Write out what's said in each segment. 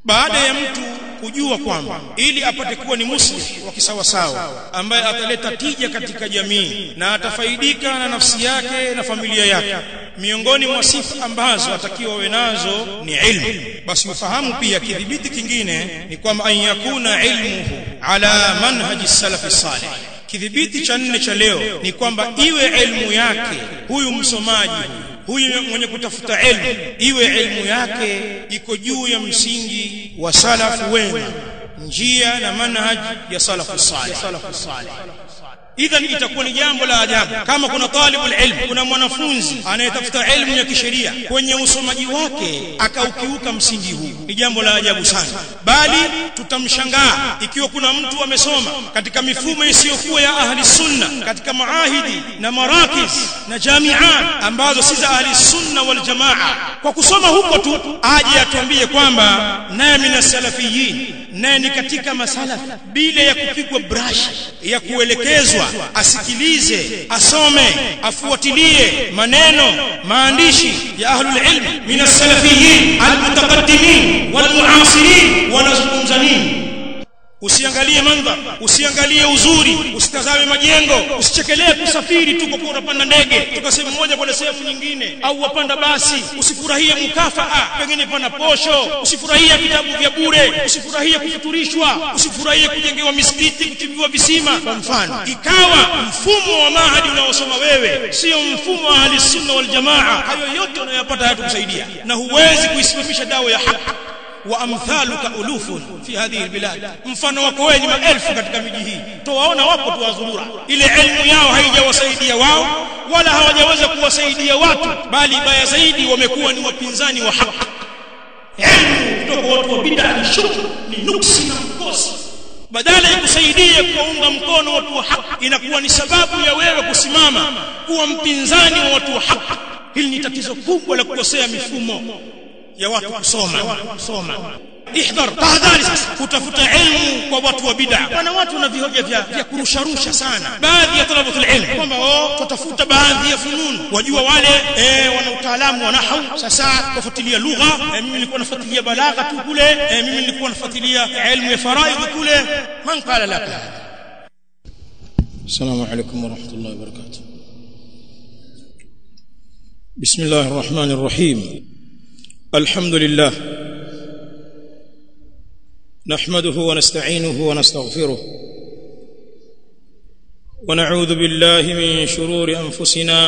baada ya mtu kujua kwamba ili apate kuwa ni muslim wa kisawasawa ambaye ataleta tija katika jamii na atafaidika na nafsi yake na familia yake miongoni mwa sifa ambazo atakiwa awe nazo ni ilmu basi ufahamu pia kidhibiti kingine ni kwamba an yakuna ilmuhu ala manhaji salafi salih kidhibiti cha nne cha leo ni kwamba iwe elimu yake huyu msomaji huyu mwenye kutafuta elimu iwe elimu yake iko juu ya msingi wa salafu wema njia na manhaj ya salafu salih idhan itakuwa ni jambo la ajabu kama kuna talibul ilm kuna mwanafunzi anayetafuta elimu ya kisheria kwenye usomaji wake akaukiuka msingi huu ni jambo la ajabu sana bali tutamshangaa ikiwa kuna mtu amesoma katika mifumo isiyokuwa ya ahli sunna katika maahidi na marakis na jamiat ambazo si za ahli sunna wal jamaa kwa kusoma huko tu aje atuambie kwamba naye mina salafiyin naye ni katika masalafi bila ya kupigwa brush ya kuelekezwa asikilize asome afuatilie maneno maandishi ya ahlul ilm min as-salafiyin al-mutaqaddimin wal-mu'asirin wanazungumza nini usiangalie mandhar usiangalie uzuri usitazame majengo usichekelee kusafiri tu kwa unapanda ndege kutoka sehemu moja kwenda sehemu nyingine au wapanda basi usifurahie mukafaa pengine pana posho usifurahie vitabu vya bure usifurahie kufuturishwa usifurahie kujengewa misikiti kuchimbiwa visima kwa mfano ikawa mfumo wa mahadi unaosoma wewe sio mfumo wa ahli sunna wal jamaa hayo yote unayopata hayatakusaidia na huwezi kuisimamisha dawa ya haki wa amthaluka ulufun fi hadhihi albilad mfano wako wewe ni maelfu katika miji hii towaona wapo tu wazurura ile elimu yao haijawasaidia wao wala hawajaweza kuwasaidia watu bali baya zaidi wamekuwa ni wapinzani wa haki elimu kutoka watu wa bid'a ni shukr ni nuksi na mkosi badala ya kusaidia kuwaunga mkono watu wa haki inakuwa ni sababu ya wewe kusimama kuwa mpinzani wa watu wa haki hili ni tatizo kubwa la kukosea mifumo ya watu kusoma kusoma ihdhar tahadhari sasa kutafuta ilmu kwa watu wa bid'a wana watu na vihoja vya, vya kurusharusha sana baadhi ya talabatul ilm kwamba oh tutafuta baadhi ya funun wajua wale eh, wana utaalamu wa nahwu sasa kufuatilia lugha eh, mimi nilikuwa nafuatilia balagha tu kule eh, mimi nilikuwa nafuatilia ilmu ya faraidh kule man qala laka السلام عليكم ورحمة الله وبركاته بسم الله الرحمن الرحيم الحمد لله نحمده ونستعينه ونستغفره ونعوذ بالله من شرور انفسنا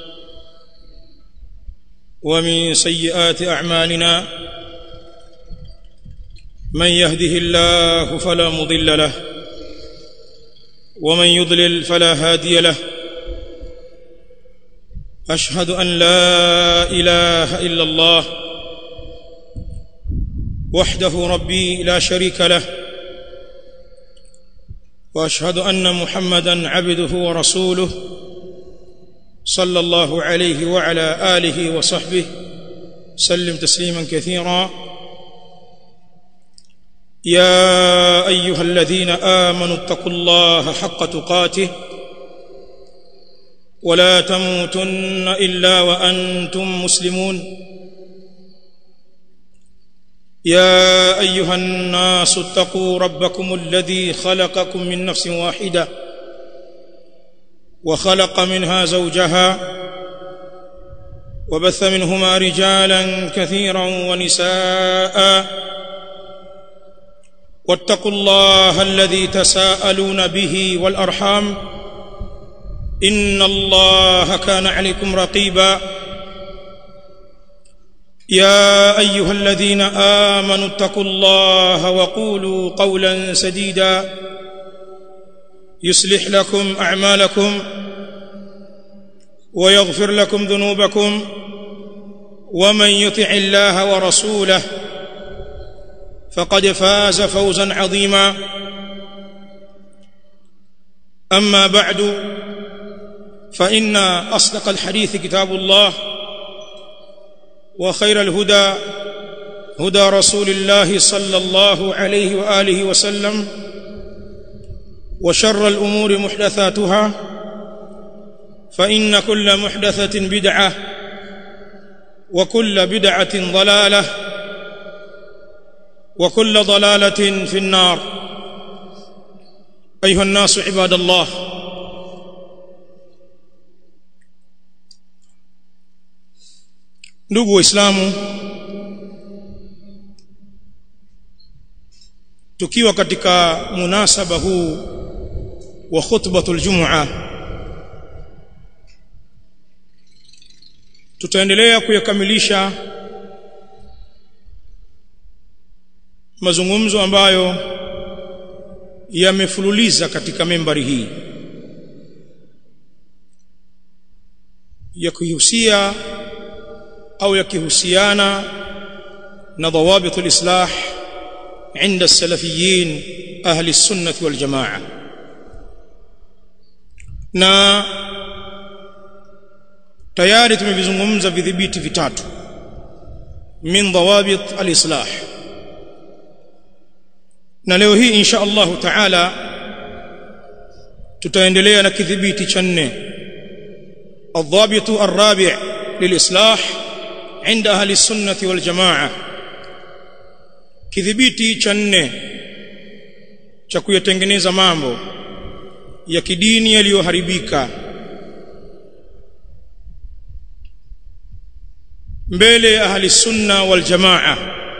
ومن سيئات اعمالنا من يهده الله فلا مضل له ومن يضلل فلا هادي له اشهد ان لا اله الا الله وحده ربي لا شريك له واشهد ان محمدا عبده ورسوله صلى الله عليه وعلى اله وصحبه سلم تسليما كثيرا يا ايها الذين امنوا اتقوا الله حق تقاته ولا تموتن الا وانتم مسلمون يا ايها الناس اتقوا ربكم الذي خلقكم من نفس واحده وخلق منها زوجها وبث منهما رجالا كثيرا ونساء واتقوا الله الذي تساءلون به والارحام ان الله كان عليكم رقيبا يا ايها الذين امنوا اتقوا الله وقولوا قولا سديدا يصلح لكم اعمالكم ويغفر لكم ذنوبكم ومن يطع الله ورسوله فقد فاز فوزا عظيما اما بعد فان اصدق الحديث كتاب الله وخير الهدى هدى رسول الله صلى الله عليه واله وسلم وشر الامور محدثاتها فان كل محدثه بدعه وكل بدعه ضلاله وكل ضلاله في النار ايها الناس عباد الله ndugu waislamu tukiwa katika munasaba huu wa khutbatul jumua tutaendelea kuyakamilisha mazungumzo ambayo yamefululiza katika membari hii yakihusia au yakihusiana na dhawabit alislah عند السلفيين اهل السنه والجماعه na tayari tumevizungumza vidhibiti vitatu min dhawabit alislah na leo hii insha Allah taala tutaendelea na kidhibiti cha nne الضابط الرابع للإصلاح عند أهل السنة والجماعة kidhibiti cha nne cha kuyatengeneza mambo ya kidini yaliyoharibika mbele ya ahli sunna wal jamaa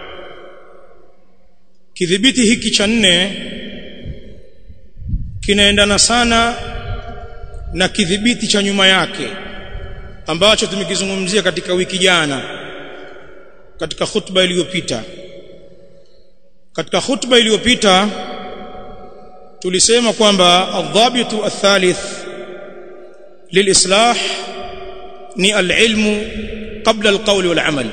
kidhibiti hiki cha nne kinaendana sana na kidhibiti cha nyuma yake ambacho tumekizungumzia katika wiki jana katika khutba iliyopita katika khutba iliyopita tulisema kwamba adhabitu athalith lilislah ni alilmu qabla alqawli walamal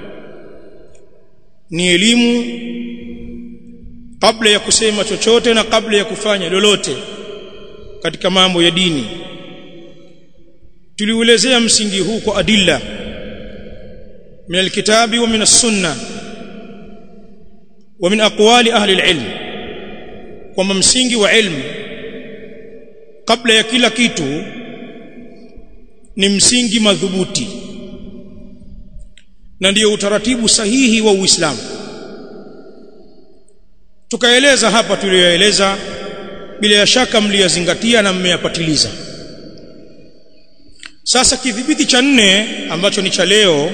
ni elimu kabla ya kusema chochote na kabla ya kufanya lolote katika mambo ya dini tuliuelezea msingi huu kwa adilla min alkitabi wa min as-sunnah ومن اقوال اهل العلم kwamba msingi wa ilmu kabla ya kila kitu ni msingi madhubuti na ndiyo utaratibu sahihi wa Uislamu tukaeleza hapa tuliyoeleza bila ya shaka mliyazingatia na mmeyapatiliza sasa kidhibiti cha nne ambacho ni cha leo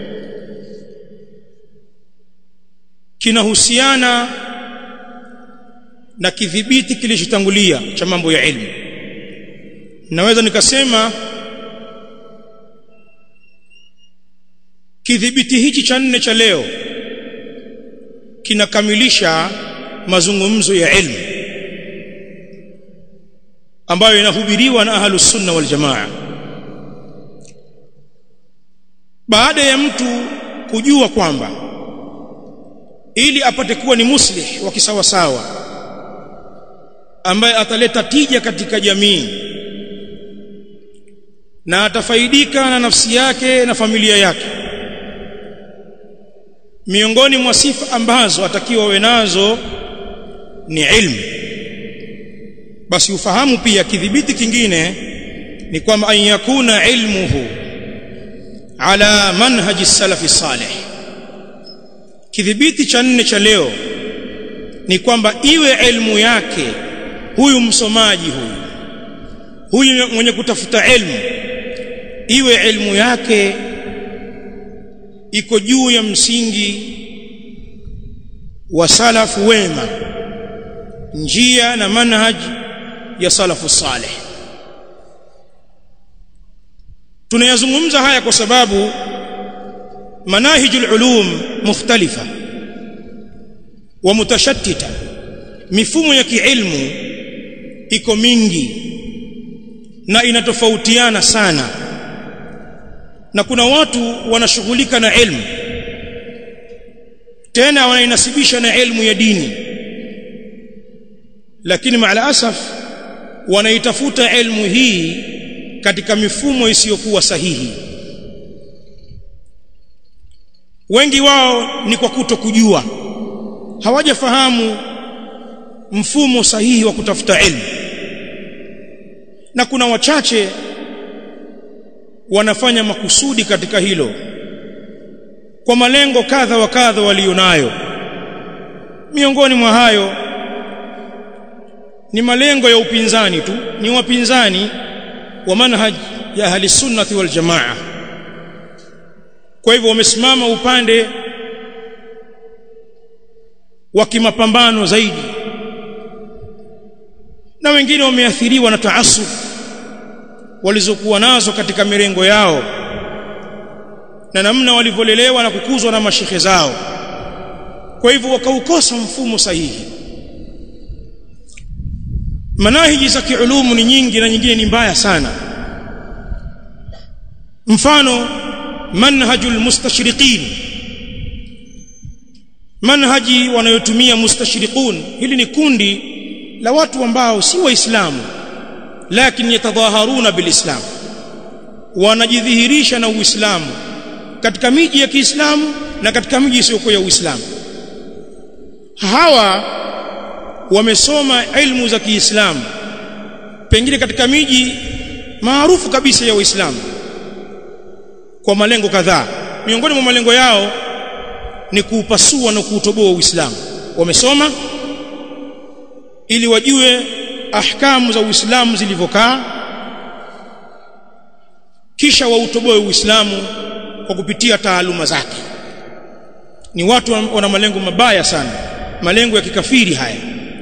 kinahusiana na kidhibiti kilichotangulia cha mambo ya ilmu naweza nikasema kidhibiti hichi cha nne cha leo kinakamilisha mazungumzo ya ilmu ambayo inahubiriwa na ahlus sunna wal jamaa baada ya mtu kujua kwamba ili apate kuwa ni muslih wa kisawasawa ambaye ataleta tija katika jamii na atafaidika na nafsi yake na familia yake miongoni mwa sifa ambazo atakiwa awe nazo ni ilmu basi ufahamu pia kidhibiti kingine ni kwamba an yakuna ilmuhu ala manhaji salafi salih kidhibiti cha nne cha leo ni kwamba iwe elimu yake huyu msomaji huyu huyu mwenye kutafuta elimu iwe elimu yake iko juu ya msingi wa salafu wema njia na manhaj ya salafu saleh tunayazungumza haya kwa sababu manahijul ulum mukhtalifa wa mutashattita mifumo ya kiilmu iko mingi na inatofautiana sana na kuna watu wanashughulika na ilmu tena wanainasibisha na ilmu ya dini lakini maala asaf wanaitafuta ilmu hii katika mifumo isiyokuwa sahihi wengi wao ni kwa kuto kujua hawajafahamu mfumo sahihi wa kutafuta ilmu na kuna wachache wanafanya makusudi katika hilo kwa malengo kadha wa kadha walionayo miongoni mwa hayo ni malengo ya upinzani tu ni wapinzani wa manhaj ya ahli sunnati wal jamaa kwa hivyo wamesimama upande wa kimapambano zaidi na wengine wameathiriwa na taasub walizokuwa nazo katika mirengo yao na namna walivyolelewa na kukuzwa na mashehe zao kwa hivyo wakaukosa mfumo sahihi manahiji za kiulumu ni nyingi na nyingine ni mbaya sana mfano manhajul mustashriqin manhaji wanayotumia mustashriqun hili ni kundi la watu ambao si waislamu lakini yatadhaharuna bilislam wanajidhihirisha na uislamu katika miji ya Kiislamu na katika miji isiyokuwa ya Uislamu hawa wamesoma ilmu za Kiislamu pengine katika miji maarufu kabisa ya Uislamu kwa malengo kadhaa miongoni mwa malengo yao ni kuupasua na kuutoboa Uislamu wamesoma ili wajue ahkamu za Uislamu zilivyokaa kisha wautoboe Uislamu kwa kupitia taaluma zake ni watu wana malengo mabaya sana malengo ya kikafiri haya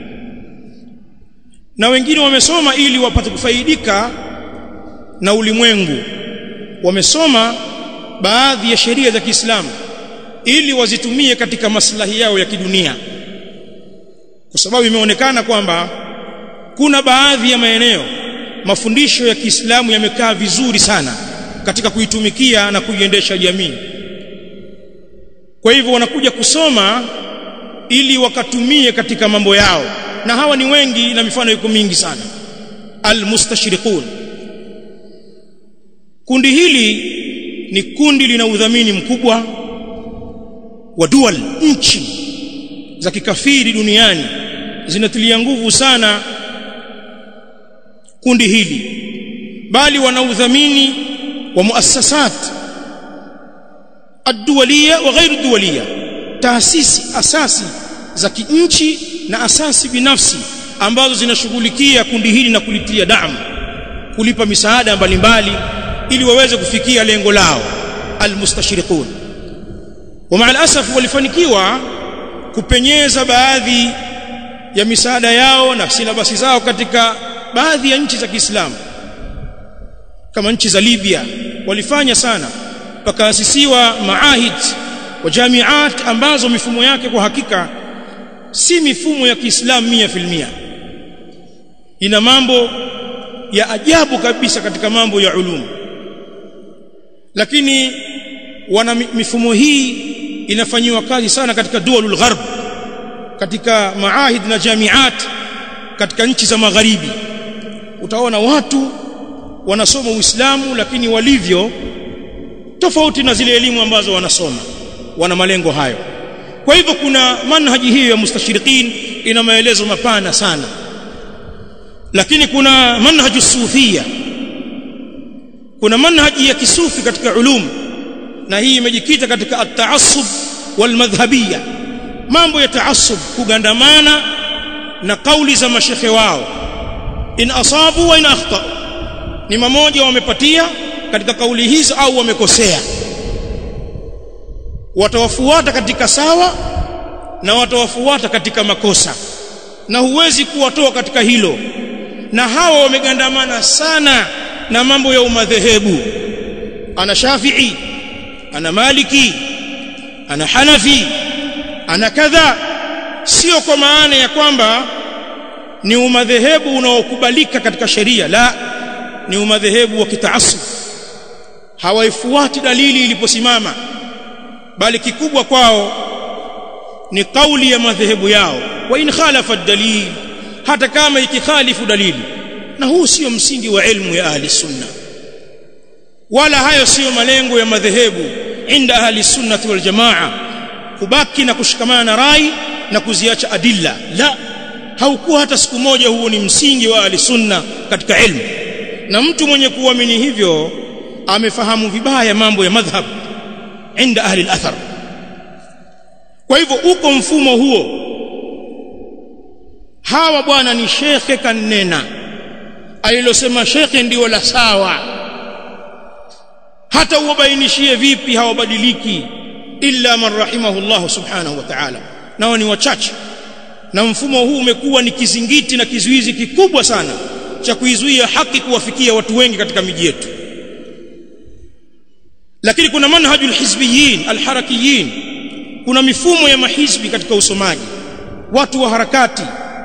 na wengine wamesoma ili wapate kufaidika na ulimwengu wamesoma baadhi ya sheria za Kiislamu ili wazitumie katika maslahi yao ya kidunia kwa sababu imeonekana kwamba kuna baadhi ya maeneo mafundisho ya Kiislamu yamekaa vizuri sana katika kuitumikia na kuiendesha jamii kwa hivyo wanakuja kusoma ili wakatumie katika mambo yao na hawa ni wengi na mifano iko mingi sana almustashriqun kundi hili ni kundi lina udhamini mkubwa wa dual nchi za kikafiri duniani zinatilia nguvu sana kundi hili bali wana udhamini wa muassasat ad-duwaliya wa ghairu duwaliya taasisi asasi za kinchi na asasi binafsi ambazo zinashughulikia kundi hili na kulitia damu kulipa misaada mbalimbali ili waweze kufikia lengo lao almustashriqun wa maa alasaf walifanikiwa kupenyeza baadhi ya misaada yao na silabasi zao katika baadhi ya nchi za Kiislamu kama nchi za Libya walifanya sana pakaasisiwa maahid wa jamiat ambazo mifumo yake kwa hakika si mifumo ya Kiislamu mia filmia ina mambo ya ajabu kabisa katika mambo ya ulumu lakini wana mifumo hii inafanyiwa kazi sana katika dualul gharb katika maahid na jamiat katika nchi za magharibi utaona watu wanasoma Uislamu lakini walivyo tofauti na zile elimu ambazo wanasoma wana malengo hayo kwa hivyo kuna manhaji hiyo ya mustashriqin ina maelezo mapana sana lakini kuna manhaju sufia kuna manhaji ya kisufi katika ulum na hii imejikita katika at-ta'assub wal-madhhabiyya mambo ya ta'assub kugandamana na kauli za mashekhe wao in asabu wa in akhta ni mamoja wamepatia katika kauli hizo au wamekosea watawafuata katika sawa na watawafuata katika makosa na huwezi kuwatoa katika hilo na hawa wamegandamana sana na mambo ya umadhehebu ana Shafi'i ana Maliki ana Hanafi ana kadha sio kwa maana ya kwamba ni umadhehebu unaokubalika katika sheria la ni umadhehebu wa kitaasub hawaifuati dalili iliposimama bali kikubwa kwao ni kauli ya madhehebu yao wa in khalafa dalil hata kama ikikhalifu dalili na huu sio msingi wa ilmu ya ahli sunna wala hayo sio malengo ya madhehebu inda ahli sunnati wal jamaa kubaki na kushikamana na rai na kuziacha adilla la haukuwa hata siku moja huo ni msingi wa ahli sunna katika ilmu na mtu mwenye kuamini hivyo amefahamu vibaya mambo ya madhhab inda ahli al-athar kwa hivyo uko mfumo huo hawa bwana ni shekhe kanena alilosema shekhe ndio la sawa hata uwabainishie vipi hawabadiliki illa man rahimahullah subhanahu wa ta'ala nao ni wachache na mfumo huu umekuwa ni kizingiti na kizuizi kikubwa sana cha kuizuia haki kuwafikia watu wengi katika miji yetu lakini kuna manhajul hizbiyin alharakiyin kuna mifumo ya mahizbi katika usomaji watu wa harakati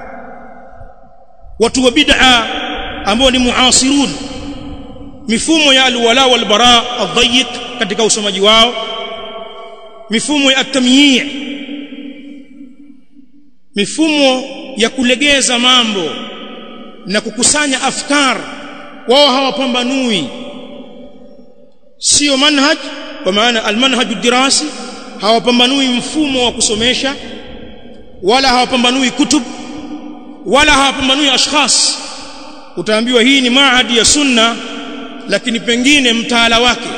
watu wa bid'a ambao ni muasirun mifumo ya alwala wal bara adhayiq katika usomaji wao mifumo ya atamyi' mifumo ya kulegeza mambo na kukusanya afkar wao hawapambanui sio manhaj kwa maana almanhaj dirasi hawapambanui mfumo wa kusomesha wala hawapambanui kutub wala hawapambanui ashkhas utaambiwa hii ni maadi ya sunna lakini pengine mtaala wake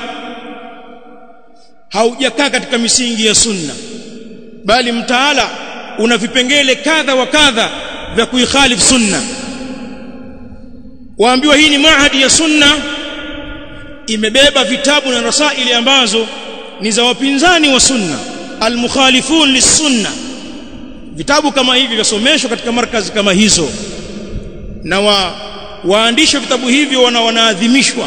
haujakaa katika misingi ya sunna bali mtaala una vipengele kadha wa kadha vya kuikhalifu sunna waambiwa hii ni maadi ya sunna imebeba vitabu na rasaili ambazo ni za wapinzani wa sunna almukhalifun lisunna vitabu kama hivi vyasomeshwa katika markazi kama hizo na wa waandishi vitabu hivyo wana wanaadhimishwa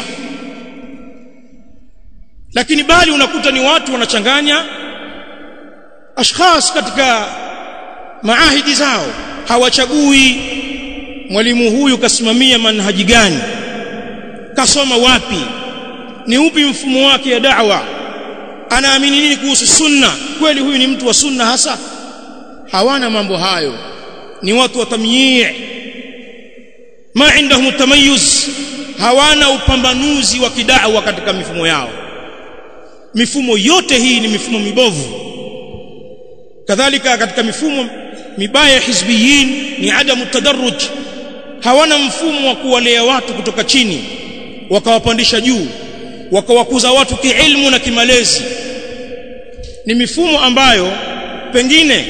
lakini bali unakuta ni watu wanachanganya ashkhas katika maahidi zao hawachagui mwalimu huyu kasimamia manhaji gani kasoma wapi ni upi mfumo wake ya da'wa anaamini nini kuhusu sunna kweli huyu ni mtu wa sunna hasa hawana mambo hayo ni watu wa tamyi' ma indahum tamayuz hawana upambanuzi wa kidawa katika mifumo yao mifumo yote hii ni mifumo mibovu kadhalika katika mifumo mibaya hizbiyin ni adamu tadarruj hawana mfumo wa kuwalea watu kutoka chini wakawapandisha juu wakawakuza watu kiilmu na kimalezi ni mifumo ambayo pengine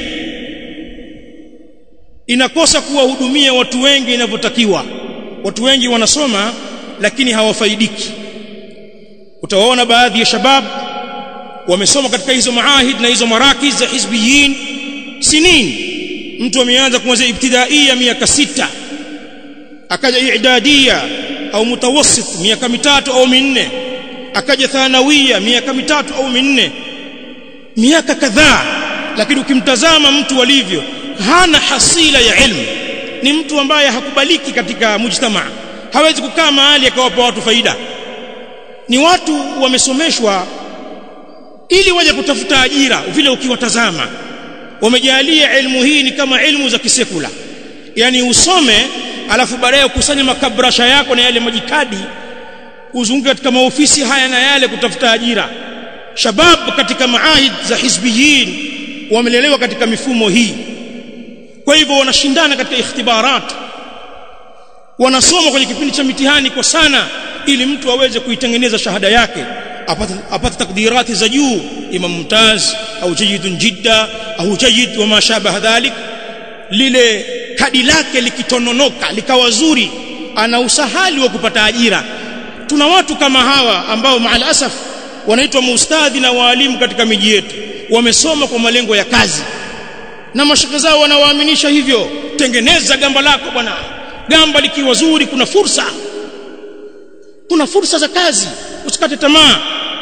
inakosa kuwahudumia watu wengi inavyotakiwa watu wengi wanasoma lakini hawafaidiki utawaona baadhi ya shabab wamesoma katika hizo maahid na hizo marakiz za hizbiyin sinin mtu ameanza kuanzia ibtidaia miaka sita akaja i'dadia au mutawassit miaka mitatu au minne akaja thanawia miaka mitatu au minne miaka kadhaa lakini ukimtazama mtu alivyo hana hasila ya ilmu ni mtu ambaye hakubaliki katika mujtamaa hawezi kukaa mahali akawapa watu faida ni watu wamesomeshwa ili waje kutafuta ajira vile ukiwatazama wamejalia elimu hii ni kama elimu za kisekula yani usome alafu baadaye ukusanye makabrasha yako na yale majikadi uzunguke katika maofisi haya na yale kutafuta ajira shabab katika maahid za hizbiyin wamelelewa katika mifumo hii kwa hivyo wanashindana katika ikhtibarat wanasoma kwenye kipindi cha mitihani kwa sana ili mtu aweze kuitengeneza shahada yake apate, apate takdirati za juu imam mumtaz au jayyidun jidda au jayyid wa ma shabaha dhalik lile kadi lake likitononoka likawa zuri ana usahali wa kupata ajira tuna watu kama hawa ambao maal asaf wanaitwa maustadhi na waalimu katika miji yetu wamesoma kwa malengo ya kazi na mashaka zao wanawaaminisha hivyo tengeneza gamba lako bwana gamba likiwa zuri kuna fursa kuna fursa za kazi usikate tamaa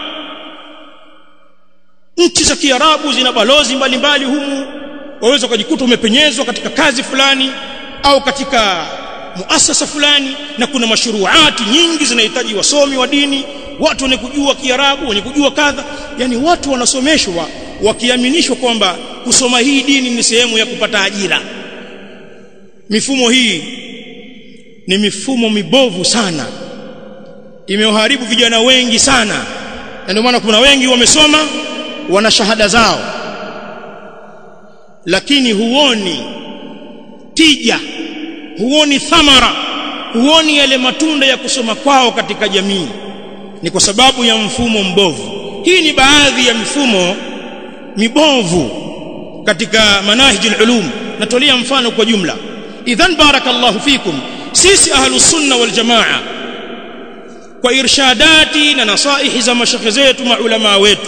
nchi za kiarabu zina balozi mbalimbali humu waweza ukajikuta umepenyezwa katika kazi fulani au katika muasasa fulani na kuna mashuruati nyingi zinahitaji wasomi wa dini watu wenye kujua kiarabu wenye kujua kadha yani watu wanasomeshwa wakiaminishwa kwamba kusoma hii dini ni sehemu ya kupata ajira mifumo hii ni mifumo mibovu sana imewaharibu vijana wengi sana na ndio maana kuna wengi wamesoma wana shahada zao lakini huoni tija huoni thamara huoni yale matunda ya kusoma kwao katika jamii ni kwa sababu ya mfumo mbovu hii ni baadhi ya mifumo mibovu katika manahij ulum natolea mfano kwa jumla idhan barakallahu fikum sisi ahlus sunna wal jamaa kwa irshadati na nasaihi za mashekhe zetu maulama wetu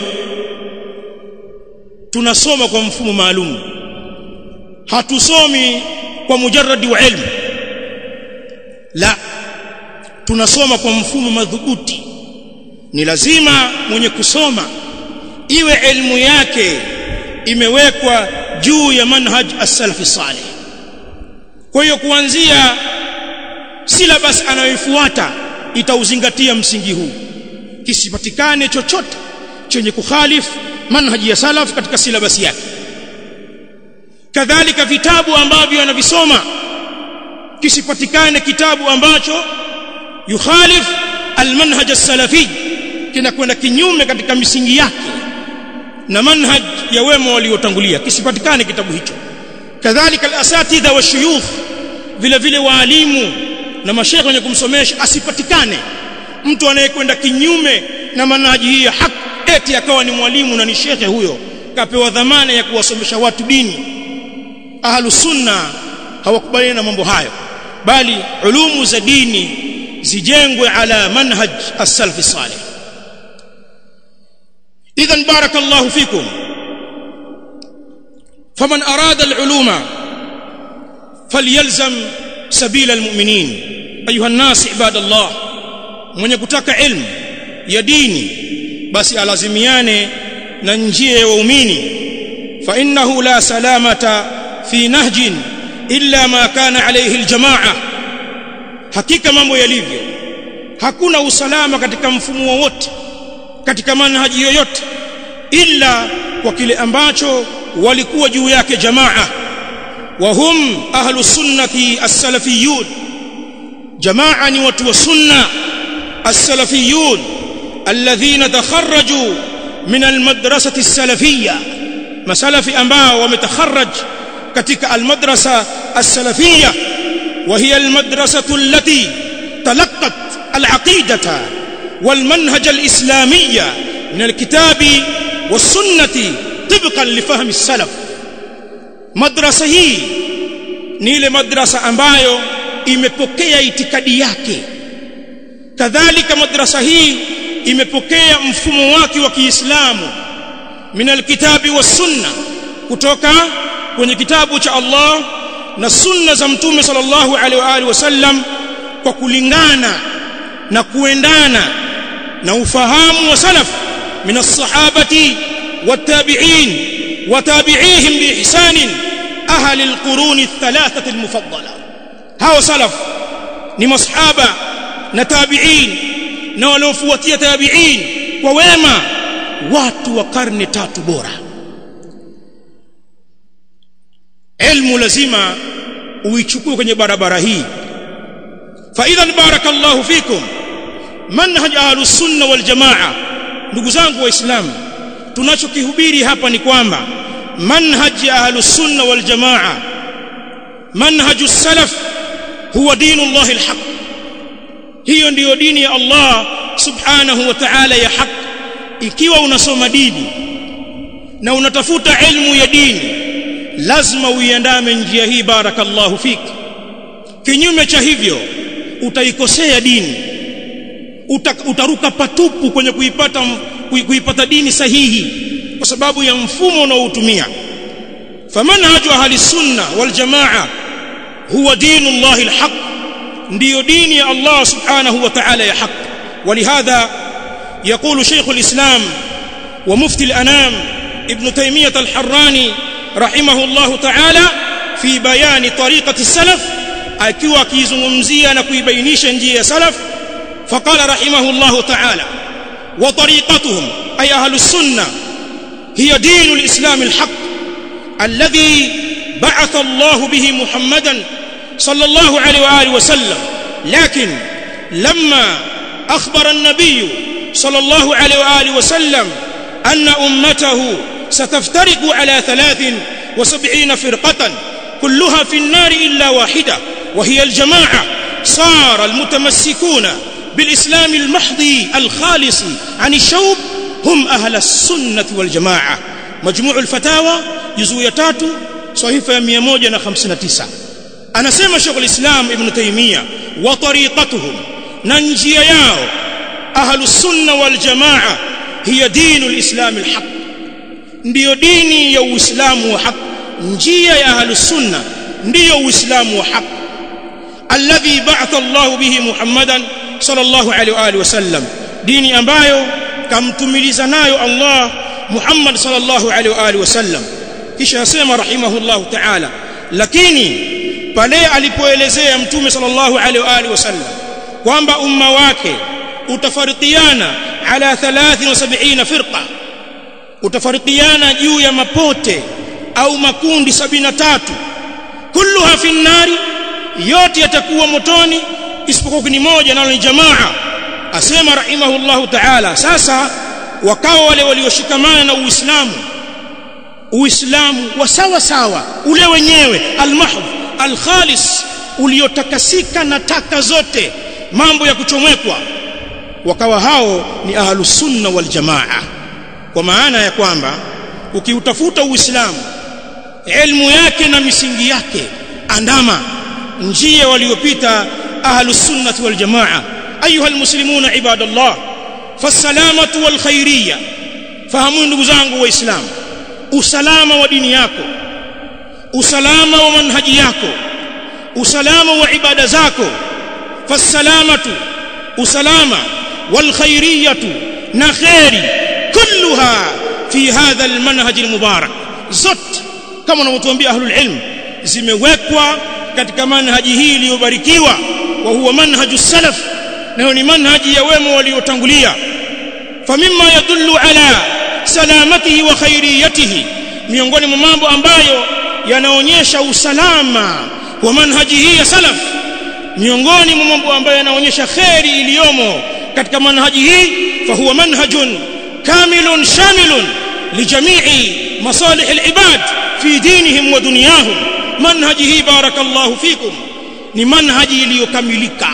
tunasoma kwa mfumo maalum hatusomi kwa mujarradi wa ilmu la tunasoma kwa mfumo madhubuti ni lazima mwenye kusoma iwe elimu yake imewekwa juu ya manhaj as-salafi salih kwa hiyo kuanzia syllabus anayoifuata itauzingatia msingi huu kisipatikane chochote chenye kukhalifu manhaji ya salaf katika syllabus yake kadhalika vitabu ambavyo anavisoma kisipatikane kitabu ambacho yukhalif almanhaj as-salafi kinakwenda kinyume katika misingi yake na manhaj ya wema waliotangulia kisipatikane kitabu hicho kadhalika al-asatidha wa shuyukh vile vile waalimu na mashekhe wenye kumsomesha asipatikane mtu anayekwenda kinyume na manhaji hii ya haki eti akawa ni mwalimu na ni shekhe huyo kapewa dhamana ya kuwasomesha watu dini ahlu sunna hawakubaliani na mambo hayo bali ulumu za dini zijengwe ala manhaj as-salaf salih idhan barakallahu fikum faman arada al-uluma falyalzam sabila al-mu'minin ayuha an-nas ibadallah mwenye kutaka ilmu ya dini basi alazimiane na njia ya waumini fa innahu la salamata fi nahjin illa ma kana alayhi aljamaa hakika mambo yalivyo hakuna usalama katika mfumo wowote katika manhaji yoyote illa kwa kile ambacho walikuwa juu yake jamaa wa hum ahlu sunnati as-salafiyun jamaa ni watu wa sunna as-salafiyun alladhina takharraju min al-madrasati as-salafiyya masalafi ambao wametakharraj katika al-madrasa as-salafiyya وهي المدرسة التي تلقت العقيدة والمنهج الإسلامي من الكتاب والسنة طبقا لفهم السلف مدرسة هي ni ile madrasa ambayo imepokea itikadi yake kadhalika madrasa hii imepokea mfumo wake wa Kiislamu min alkitabi was sunna kutoka kwenye kitabu cha Allah na sunna za mtume sallallahu alaihi wa alihi wasallam kwa kulingana na kuendana na ufahamu wa salaf min as-sahabati wat-tabi'in wa tabi'ihim bi ihsan ahli al-qurun ath-thalathah al-mufaddala hao salaf ni masahaba na tabi'in na waliofuatia tabi'in kwa wema watu wa karne tatu bora ilmu lazima uichukue kwenye barabara hii fa idhan barakallahu fikum manhaj ahlus sunna wal jamaa ndugu zangu waislamu tunachokihubiri hapa ni kwamba manhaj ahlus sunna wal jamaa manhajus salaf huwa dinullah alhaq hiyo ndiyo dini ya Allah subhanahu wa ta'ala ya haq ikiwa unasoma dini na unatafuta ilmu ya dini lazima uiandame njia hii barakallahu fik kinyume cha hivyo utaikosea dini Uta, utaruka patupu kwenye kuipata kuipata dini sahihi kwa sababu ya mfumo unaoutumia famanhaju ahli sunna wal jamaa huwa dinu Allah alhaq ndiyo dini ya Allah subhanahu wa ta'ala ya haq ولهذا يقول شيخ الإسلام ومفتي الأنام ابن تيمية الحراني رحمه الله تعالى في بيان طريقة السلف akiwa akizungumzia na kuibainisha njia ya salaf faqala rahimahullahu ta'ala wa tariqatuhum ay ahlus sunnah hiya dinul islam alhaq alladhi ba'atha Allah bihi Muhammadan sallallahu alayhi wa alihi wa sallam lakin lamma akhbara an-nabiy sallallahu alayhi wa alihi wa sallam anna ummatahu ستفترق على ثلاث وسبعين فرقة كلها في النار إلا واحدة وهي الجماعة صار المتمسكون بالإسلام المحض الخالص عن الشوب هم أهل السنة والجماعة مجموع الفتاوى جزء يتاتو صحيفة 159 anasema Sheikh al-Islam Ibn Taymiyyah wa tariqatuhum na njia yao ahlus sunna wal jamaa hiya dinul islam al-haq ndiyo dini ya uislamu wa haq njia ya ahlus sunna ndiyo uislamu wa haq alladhi ba'atha Allah bihi Muhammadan sallallahu alaihi wa alihi wasallam dini ambayo kamtumiliza nayo Allah Muhammad sallallahu alaihi wa alihi wasallam kisha asema rahimahullah ta'ala lakini pale alipoelezea mtume sallallahu alaihi wa alihi wasallam kwamba umma wake utafarikiana ala 73 firqa utafarikiana juu ya mapote au makundi 73 kulluha fi nnari yote yatakuwa motoni isipokuwa kundi moja nalo ni jamaa asema rahimahullahu ta'ala sasa wakawa wale walioshikamana na uislamu uislamu wa sawa sawa ule wenyewe almahdh alkhalis uliotakasika na taka zote mambo ya kuchomekwa wakawa hao ni ahlus sunna wal jamaa kwa maana ya kwamba ukiutafuta uislamu elimu yake na misingi yake andama njia waliopita ahlus sunnah wal jamaa ayuha almuslimuna ibadallah fasalamatu wal khairiyya fahamu ndugu zangu waislamu usalama wa dini yako usalama wa manhaji yako usalama wa ibada zako fasalamatu usalama wal khairiyatu na khairi kulluha fi hadha al manhaj al mubarak zote kama wanavyotuambia ahlul ilm zimewekwa katika manhaji hii iliyobarikiwa wa huwa manhaju salaf nayo ni manhaji ya wema waliotangulia famimma yadullu ala salamatihi wa khairiyatihi miongoni mwa mambo ambayo yanaonyesha usalama wa manhaji hii ya salaf miongoni mwa mambo ambayo yanaonyesha khairi iliyomo katika manhaji hii fahuwa manhajun kamilun shamilun lijamii masalih alibad fi dinihim wa dunyahum manhaji hii barakallahu fikum ni manhaji iliyokamilika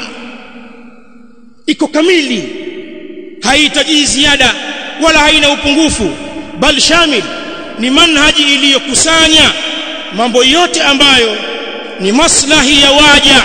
iko kamili haihitaji ziada wala haina upungufu bal shamil ni manhaji iliyokusanya mambo yote ambayo ni maslahi ya waja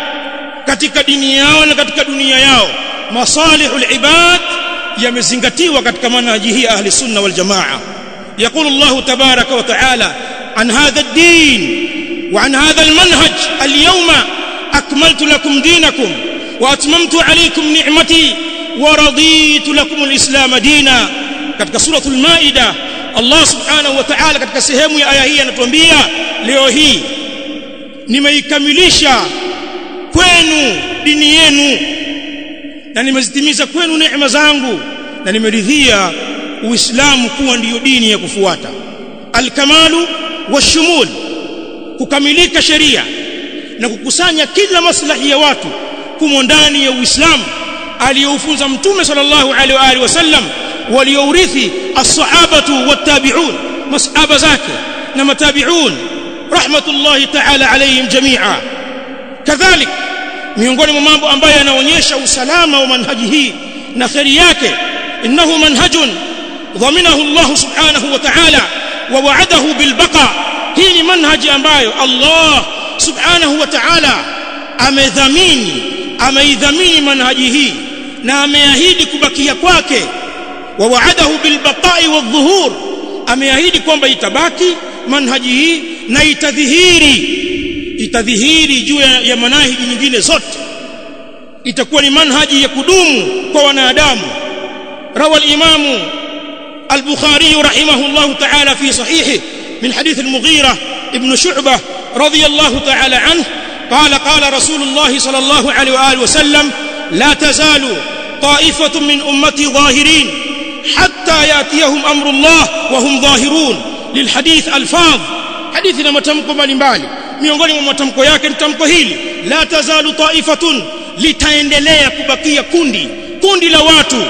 katika dini yao na katika dunia yao masalihul ibad yamezingatiwa katika manhaji hii ahli sunna wal jamaa يقول الله تبارك وتعالى عن هذا الدين وعن هذا المنهج اليوم أكملت لكم دينكم وأتممت عليكم نعمتي ورضيت لكم الإسلام دينا katika suratul maida Allah subhanahu wa ta'ala katika sehemu ya aya hii anatuambia leo hii nimeikamilisha kwenu dini yenu na nimezitimiza kwenu neema zangu na nimeridhia uislamu kuwa ndiyo dini ya kufuata alkamalu washumul kukamilika sheria na kukusanya kila maslahi ya watu kumo ndani ya uislamu aliyoufunza mtume sallallahu alaihi wa alihi wasallam waliourithi as-sahabatu wat-tabi'un masahaba zake na matabi'un rahmatullahi ta'ala alayhim jami'a kadhalik miongoni mwa mambo ambayo yanaonyesha usalama wa manhaji hii na kheri yake innahu manhajun dhaminahu Allah subhanahu wa ta'ala wa wa'adahu bil baqa hii ni manhaji ambayo Allah subhanahu wa ta'ala amedhamini ameidhamini manhaji hii na ameahidi kubakia kwake wa wa'adahu bil baqa'i wadh-dhuhur ameahidi kwamba itabaki manhaji hii na itadhihiri itadhihiri juu ya, ya manhaji nyingine zote itakuwa ni manhaji ya kudumu kwa wanadamu rawa al-imamu al-bukhari rahimahullah ta'ala fi sahihi min hadith al-mughira ibn shu'bah radiyallahu ta'ala anhu قال قال رسول الله صلى الله عليه واله وسلم لا تزال طائفه من امتي ظاهرين حتى ياتيهم امر الله وهم ظاهرون للحديث الفاظ حديث na matamko mbalimbali miongoni mwa matamko yake ni tamko hili la tazalu taifatun litaendelea kubakia kundi kundi la watu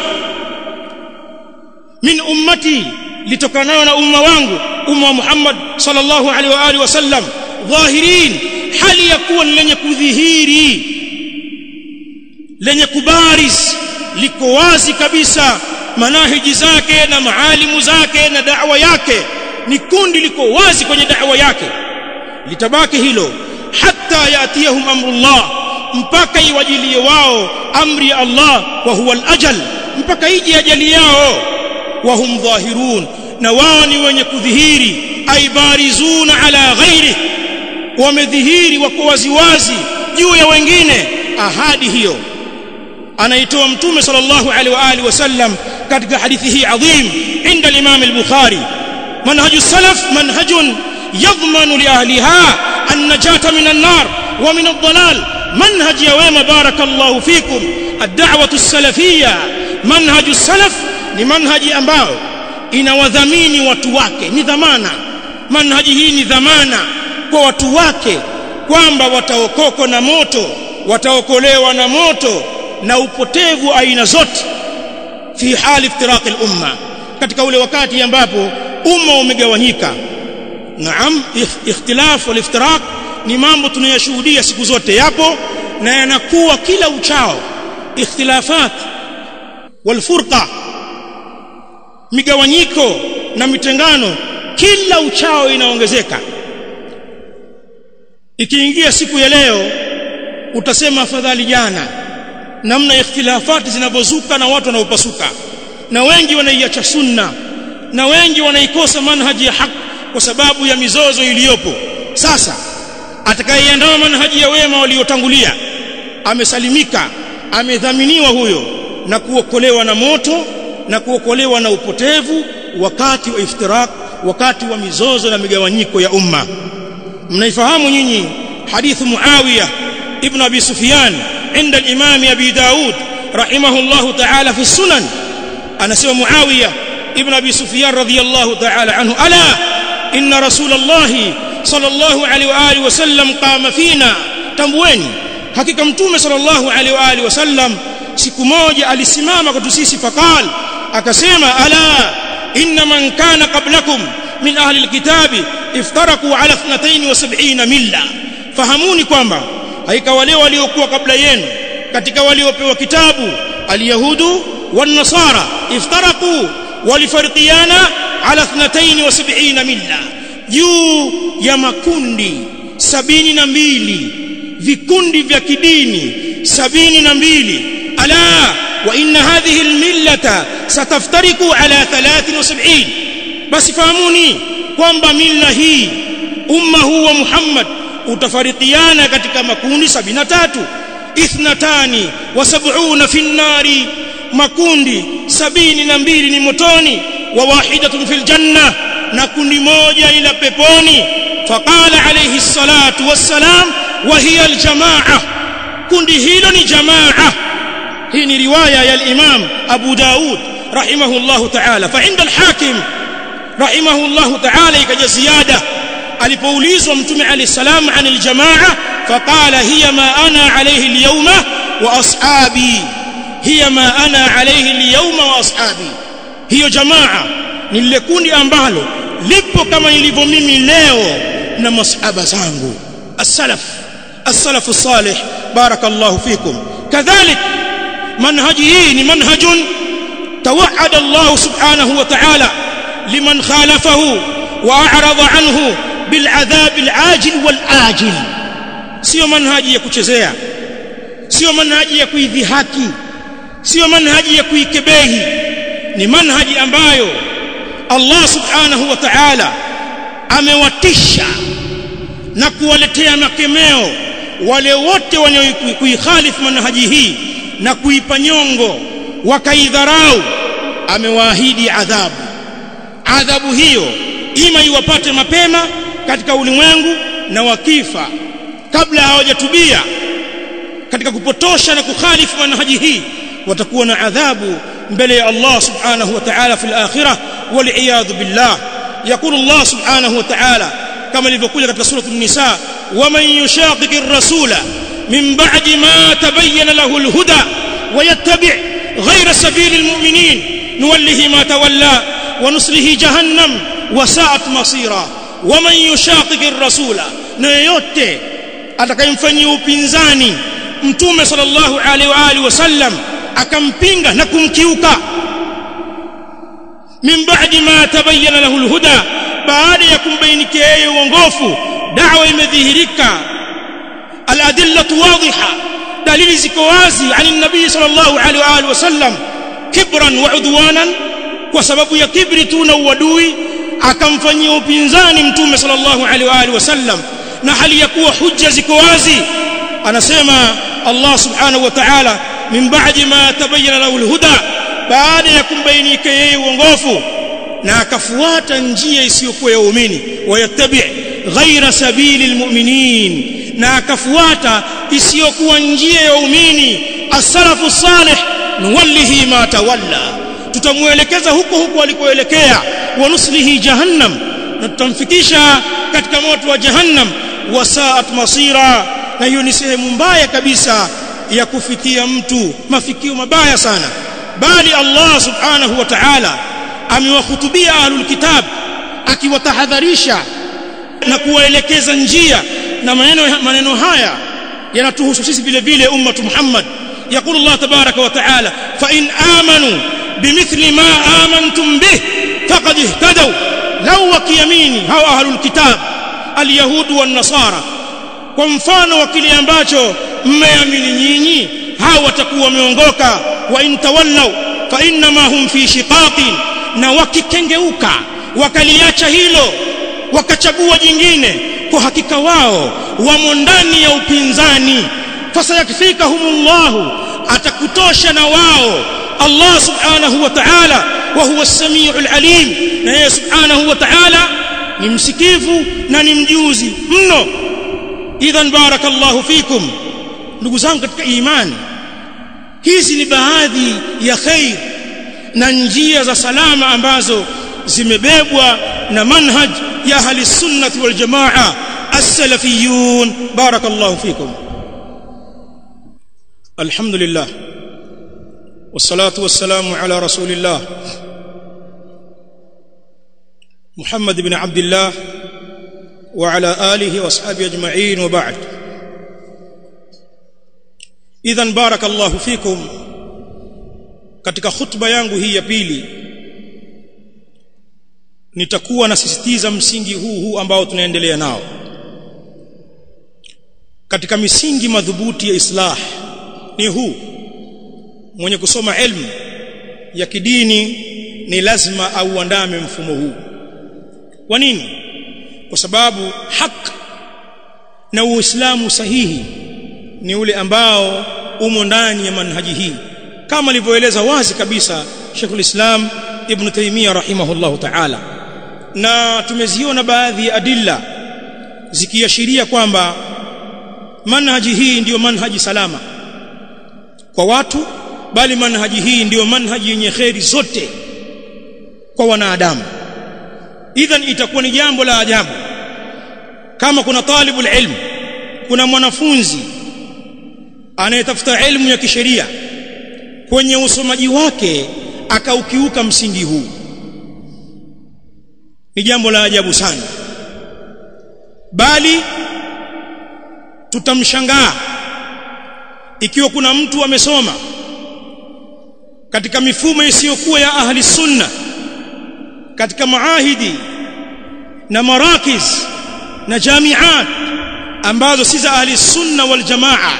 min ummati litokanayo na umma wangu umma wa Muhammad sallallahu alaihi wa alihi wasallam dhahirin hali ya kuwa ni lenye kudhihiri lenye kubaris liko wazi kabisa manahiji zake na maalimu zake na da'wa yake ni kundi liko wazi kwenye da'wa yake litabaki hilo hatta yatiyahum amrullah mpaka iwajilie wao amri ya Allah wa huwa al-ajal mpaka ije ajali yao wa hum dhahirun na wao ni wenye kudhihiri aibarizuna ala ghairi wamedhihiri wako waziwazi juu ya wengine ahadi hiyo anaitoa mtume sallallahu alaihi wa alihi wasallam katika hadithi hii adhim inda al-imam al-bukhari manhaju salaf manhajun yadhmanu li ahliha an-najata min an-nar wa min ad-dalal manhaj ya wema barakallahu fikum ad-da'wah as-salafiyya manhaj as-salaf ni manhaji ambao inawadhamini watu wake ni dhamana manhaji hii ni dhamana kwa watu wake kwamba wataokoko na moto wataokolewa na moto na upotevu aina zote fi hali iftiraq al-umma katika ule wakati ambapo umma umegawanyika naam ikhtilaf wal iftiraq ni mambo tunayoshuhudia siku zote yapo na yanakuwa kila uchao ikhtilafat wal furqa migawanyiko na mitengano kila uchao inaongezeka ikiingia siku ya leo utasema afadhali jana namna ikhtilafati zinavyozuka na watu wanaopasuka na wengi wanaiacha sunna na wengi wanaikosa manhaji ya haki kwa sababu ya mizozo iliyopo sasa atakayeiandaa manhaji ya wema waliotangulia amesalimika amedhaminiwa huyo na kuokolewa na moto na kuokolewa na upotevu wakati wa iftirak wakati wa mizozo na migawanyiko ya umma mnaifahamu nyinyi hadithu muawiya ibn abi sufyan عند الإمام أبي داود رحمه الله تعالى في السنن أنا سوى معاوية ابن أبي سفيان رضي الله تعالى عنه ألا إن رسول الله صلى الله عليه وآله وسلم قام فينا تموين hakika mtume sallallahu alaihi wa alihi wasallam siku moja alisimama kwetu sisi faqal akasema ala inna man kana qablakum min ahli alkitabi iftaraku ala 72 milla fahamuni kwamba haika wale waliokuwa kabla yenu katika waliopewa kitabu alyahudu wan-nasara iftaraku walifariqiana ala 72 milla juu ya makundi sabini na mbili vikundi vya kidini sabini na mbili ala wa inna hadhihi almillata sataftariku ala 73 basi fahamuni kwamba milla hii umma huu wa Muhammad utafarikiana katika makundi 73 ithnatani wa sab'una fi nnari makundi sabini na mbili ni motoni wa wahidatun fil janna na kundi moja ila peponi faqala alayhi salatu wassalam wa hiya aljamaa kundi hilo ni jamaa hii ni riwaya ya al-imam Abu Daud rahimahullahu ta'ala fa inda al-hakim rahimahullahu ta'ala ikaja ziada alipoulizwa mtume alayhi salam anil jamaa faqala hiya ma ana alayhi al-yawma wa ashabi hiya ma ana alayhi al-yawma wa ashabi hiyo jamaa ni lile kundi ambalo lipo kama nilivyo mimi leo na masahaba zangu as-salaf as-salaf as-salih barakallahu fikum kadhalik manhaji hii ni manhajun توعد الله سبحانه وتعالى لمن خالفه واعرض عنه بالعذاب العاجل والآجل sio manhaji ya kuchezea sio manhaji ya kuidhihaki sio manhaji ya kuikebehi ni manhaji ambayo Allah subhanahu wa ta'ala amewatisha na kuwaletea makemeo wale wote wenye kuikhalifu manhaji hii na kuipa nyongo wakaidharau amewaahidi adhabu adhabu hiyo ima iwapate mapema katika ulimwengu na wakifa kabla hawajatubia katika kupotosha na kukhalifu manhaji hii watakuwa na adhabu mbele ya Allah subhanahu wa ta'ala fil akhirah wal billah يقول الله سبحانه وتعالى كما ilivyokuja katika sura an-nisa waman yushaqiqi ar-rasula min ba'di ma tabayyana lahu al-huda ويتبع غير سبيل المؤمنين نوله ما تولى ونصله جهنم وساءت مصيرا ومن يشاقق الرسول نيوته atakayemfanyia upinzani mtume sallallahu alaihi wa alihi wasallam akampinga na kumkiuka min ba'di ma tabayyana lahu alhuda baada ya kumbainikia yeye uongofu da'wa imedhihirika aladillatu wadhiha dalili ziko wazi ani nabii sallallahu alaihi wa alihi wasallam kibran wa udwanan kwa sababu ya kibri tu na uadui akamfanyia upinzani mtume sallallahu alaihi wa alihi wasallam na hali ya kuwa hujja ziko wazi anasema Allah subhanahu wa ta'ala min ba'di ma tabayyana lahu alhuda baada ya kumbainika yeye uongofu na akafuata njia isiyokuwa ya waumini wayattabi ghaira sabili almu'minin na akafuata isiyokuwa njia ya waumini as-salafu salih nuwallihi ma tawalla tutamuelekeza huko huko alikoelekea wa nuslihi jahannam na tutamfikisha katika moto wa jahannam wasaat masira na hiyo ni sehemu mbaya kabisa ya kufikia mtu mafikio mabaya sana bali Allah subhanahu wa ta'ala amewahutubia ahlul kitab akiwatahadharisha na kuwaelekeza njia na maneno maneno haya yanatuhusu sisi vile vile ummatu Muhammad يقول الله تبارك وتعالى فإن آمنوا بمثل ما آمنتم به فقد اهتدوا لو وكيميني هو أهل الكتاب اليهود والنصارى kwa mfano wa kile ambacho mmeamini nyinyi hao watakuwa wameongoka wa intawallaw fa innama hum fi shiqaqin na wakikengeuka wakaliacha hilo wakachagua jingine kwa hakika wao wamo ndani ya upinzani fasayakfikahumullahu atakutosha na wao Allah subhanahu wa ta'ala wa huwa as-sami'ul alim na yeye subhanahu wa ta'ala ni msikivu na ni mjuzi mno idhan barakallahu fikum ndugu zangu katika imani hizi ni baadhi ya khair na njia za salama ambazo zimebebwa na manhaj ya ahli sunnah wal jamaa as-salafiyun barakallahu fikum alhamdulillah والصلاه والسلام على رسول الله محمد بن عبد الله وعلى اله واصحابه اجمعين وبعد اذا بارك الله فيكم katika khutba yangu hii ya pili nitakuwa nasisitiza msingi huu huu ambao tunaendelea nao katika misingi madhubuti ya islah ni huu mwenye kusoma ilmu ya kidini ni lazima auandame mfumo huu kwa nini kwa sababu haki na uislamu sahihi ni ule ambao umo ndani ya manhaji hii kama alivyoeleza wazi kabisa Sheikhul Islam Ibn Taymiyyah rahimahullahu ta'ala na tumeziona baadhi ya adilla zikiashiria kwamba manhaji hii ndiyo manhaji salama kwa watu bali manhaji hii ndiyo manhaji yenye kheri zote kwa wanadamu idhan itakuwa ni jambo la ajabu kama kuna talibul ilm kuna mwanafunzi anayetafuta elimu ya kisheria kwenye usomaji wake akaukiuka msingi huu ni jambo la ajabu sana bali tutamshangaa ikiwa kuna mtu amesoma katika mifumo isiyokuwa ya ahli sunna katika maahidi na marakiz na jamiat ambazo si za ahli sunna wal jamaa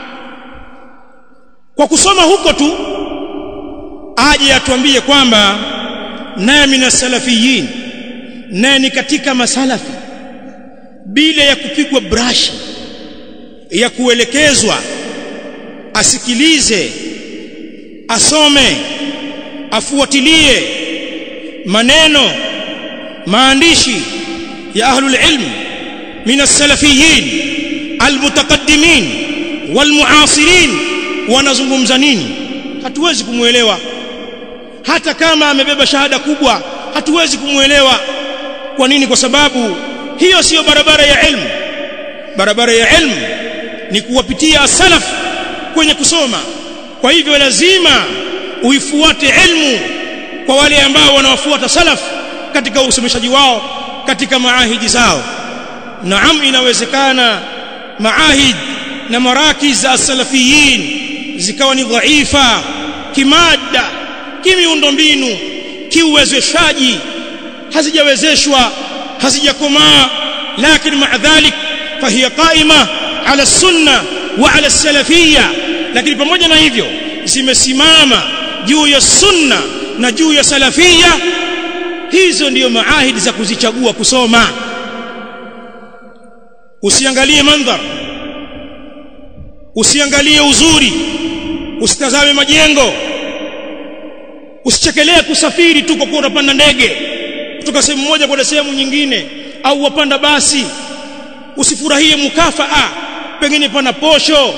kwa kusoma huko tu aje atuambie kwamba naye mina salafiyin naye ni katika masalafi bila ya kupigwa brashi ya kuelekezwa asikilize asome afuatilie maneno maandishi ya ahlul ilm min as-salafiyin almutaqaddimin walmuasirin wanazungumza nini hatuwezi kumuelewa hata kama amebeba shahada kubwa hatuwezi kumuelewa kwa nini kwa sababu hiyo siyo barabara ya ilmu barabara ya ilmu ni kuwapitia salaf kwenye kusoma kwa hivyo lazima uifuate ilmu kwa wale ambao wanawafuata salaf katika usomeshaji wao katika maahidi zao naam inawezekana maahid na marakiz za salafiyin zikawa ni dhaifa kimada kimiundombinu kiuwezeshaji hazijawezeshwa hazijakomaa lakini maa dhalik fahiya qaima ala sunna wa ala salafia lakini pamoja na hivyo zimesimama juu ya sunna na juu ya salafia hizo ndiyo maahidi za kuzichagua kusoma usiangalie mandhar usiangalie uzuri usitazame majengo usichekelee kusafiri tu kwa kuwa unapanda ndege kutoka sehemu moja kwenda sehemu nyingine au wapanda basi usifurahie mukafaa pengine pana posho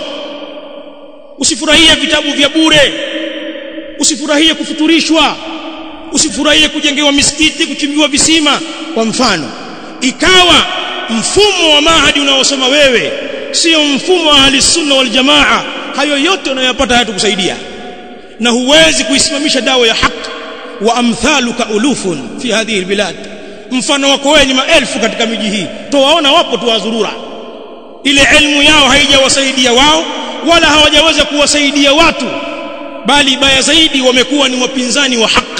usifurahie vitabu vya bure usifurahie kufuturishwa usifurahie kujengewa misikiti kuchimbiwa visima kwa mfano ikawa mfumo wa mahadi unaosoma wewe sio mfumo wa ahli sunna wal jamaa hayo yote unayopata hayatakusaidia na huwezi kuisimamisha dawa ya haki wa amthaluka ulufun fi hadhihi albilad mfano wako wewe ni maelfu katika miji hii towaona wapo tu wazurura ile elimu yao haijawasaidia wao wala hawajaweza kuwasaidia watu bali baya zaidi wamekuwa ni wapinzani wa haki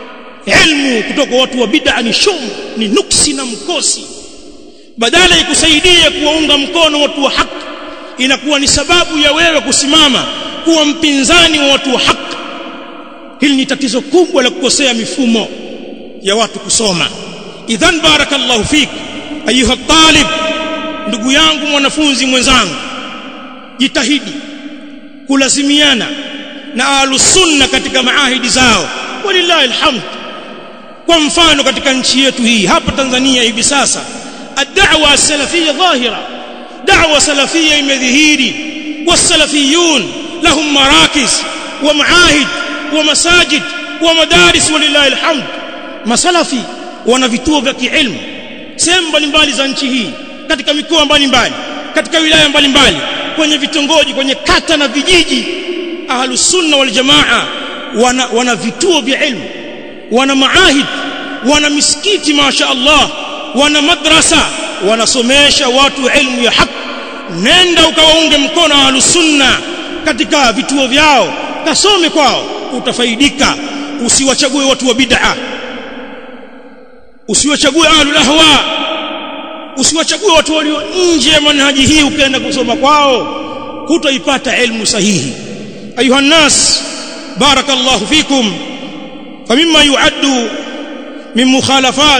elimu kutoka watu wa bid'a ni shum ni nuksi na mkosi badala ikusaidie kuwaunga mkono watu wa haki inakuwa ni sababu ya wewe kusimama kuwa mpinzani wa watu wa haki hili ni tatizo kubwa la kukosea mifumo ya watu kusoma idhan barakallahu fik ayuha talib ndugu yangu mwanafunzi mwenzangu jitahidi kulazimiana na ahlus sunna katika maahidi zao walillahi alhamd kwa mfano katika nchi yetu hii hapa Tanzania hivi sasa ad-da'wa as-salafiyya dhahira da'wa salafiyya imedhihiri was-salafiyun lahum marakiz wa maahid wa masajid wa madaris walillahi alhamd masalafi wana vituo vya kielimu sehemu mbalimbali za nchi hii katika mikoa mbalimbali katika wilaya mbalimbali kwenye vitongoji kwenye kata na vijiji ahlus sunna wal jamaa wana, wana vituo vya elimu wana maahid wana misikiti masha Allah wana madrasa wanasomesha watu elimu ya haki nenda ukawaunge mkono ahlus sunna katika vituo vyao kasome kwao utafaidika usiwachague watu wa bid'a usiwachague ahlul ahwa usiwachague watu walio nje ya manhaji hii ukaenda kusoma kwao hutoipata elimu sahihi ayuha nas barakallahu fikum فمما يعد من مخالفات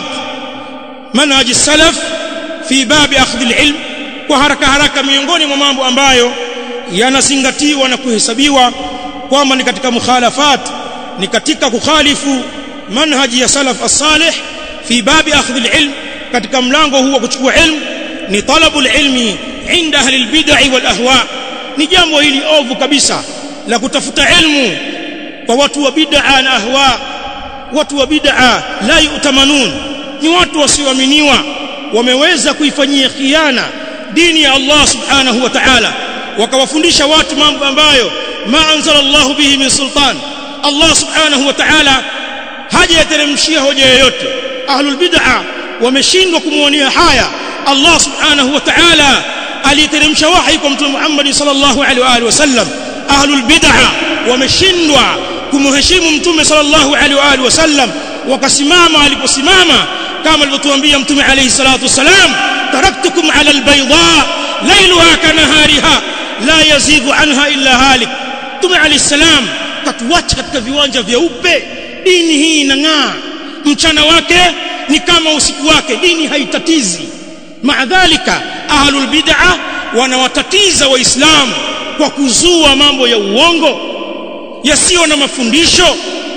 منهج السلف في باب أخذ العلم وحركة حركة miongoni mwa mambo ambayo yanazingatiwa na kuhesabiwa kwamba ni katika mukhalafat ni katika kukhalifu manhaji ya salaf as-salih fi babi akhdh al-ilm katika mlango huu wa kuchukua ilmu ni talabu al-ilmi inda ahli al-bid'ah wal ahwa ni jambo hili ovu kabisa la kutafuta ilmu kwa watu wa bid'a na ahwa watu wa bid'a la yu'tamanun ni watu wasioaminiwa wameweza kuifanyia khiana dini ya Allah subhanahu wa ta'ala wakawafundisha watu mambo ambayo ma anzala Allah bihi min sultan Allah subhanahu wa ta'ala hajayateremshia hoja yoyote ahlul bid'a wameshindwa kumuonea haya Allah subhanahu wa ta'ala aliteremsha wahi kwa mtume Muhammad sallallahu alaihi wa alihi wasallam ahlul bid'a wameshindwa kumheshimu mtume sallallahu alaihi wa alihi wasallam wakasimama aliposimama kama alivyotuambia mtume alayhi salatu wasalam taraktukum ala albayda lailuha kanahariha la yazighu anha illa halik mtume alayhi salam katuacha katika viwanja vyeupe dini hii inang'aa mchana wake ni kama usiku wake dini haitatizi maadhalika ahlul bid'a wanawatatiza waislamu kwa kuzua mambo ya uongo yasiyo na mafundisho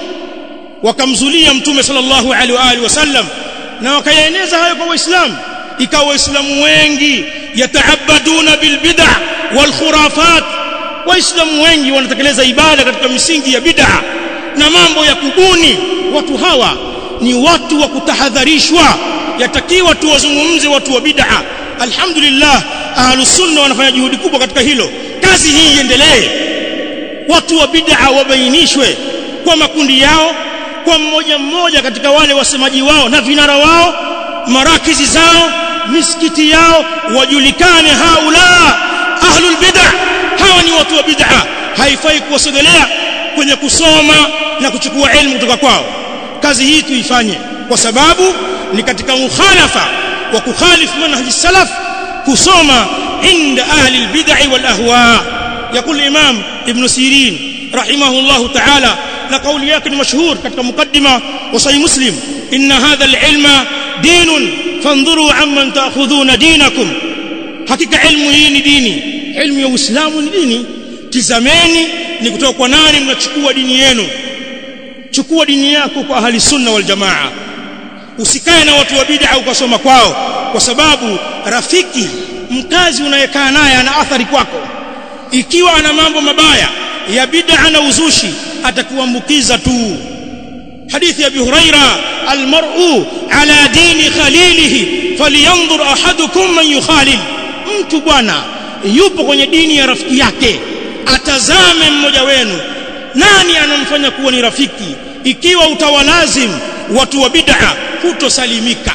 wakamzulia mtume sallallahu alaihi wa alihi wasallam na wakayaeneza hayo kwa waislamu ikawa waislamu wengi yataabaduna bilbid'a wal khurafat waislamu wengi wanatekeleza ibada katika misingi ya bid'a na mambo ya kubuni watu hawa ni watu wa kutahadharishwa yatakiwa tuwazungumze watu wa bid'a alhamdulillah ahlus sunna wanafanya juhudi kubwa katika hilo kazi hii iendelee watu wa bid'a wabainishwe kwa makundi yao kwa mmoja mmoja katika wale wasemaji wao na vinara wao marakizi zao misikiti yao wajulikane haula ahlul bid'a hawa ni watu wa bid'a haifai kuwasogelea kwenye kusoma na kuchukua elimu kutoka kwao kazi hii tuifanye kwa sababu ni katika mukhalafa wa kukhalifu manhaji salaf kusoma عند أهل البدع والأهواء يقول الإمام ابن سيرين رحمه الله تعالى لقول يكن مشهور katika مقدمة وصحيح مسلم إن هذا العلم دين فانظروا عمن تأخذون دينكم hakika ilmu hii ni dini ilmu ya Uislamu ni dini tizameni ni kutoka kwa nani mnachukua dini yenu chukua dini yako kwa ahli sunna wal jamaa usikae na watu wa bid'a ukasoma kwao kwa sababu rafiki mkazi unayekaa naye ana athari kwako ikiwa ana mambo mabaya ya bid'a na uzushi atakuambukiza tu hadithi ya Abi Huraira almar'u ala dini khalilihi falyanzur ahadukum man yukhalil mtu bwana yupo kwenye dini ya rafiki yake atazame mmoja wenu nani anamfanya kuwa ni rafiki ikiwa utawalazim watu wa bid'a hutosalimika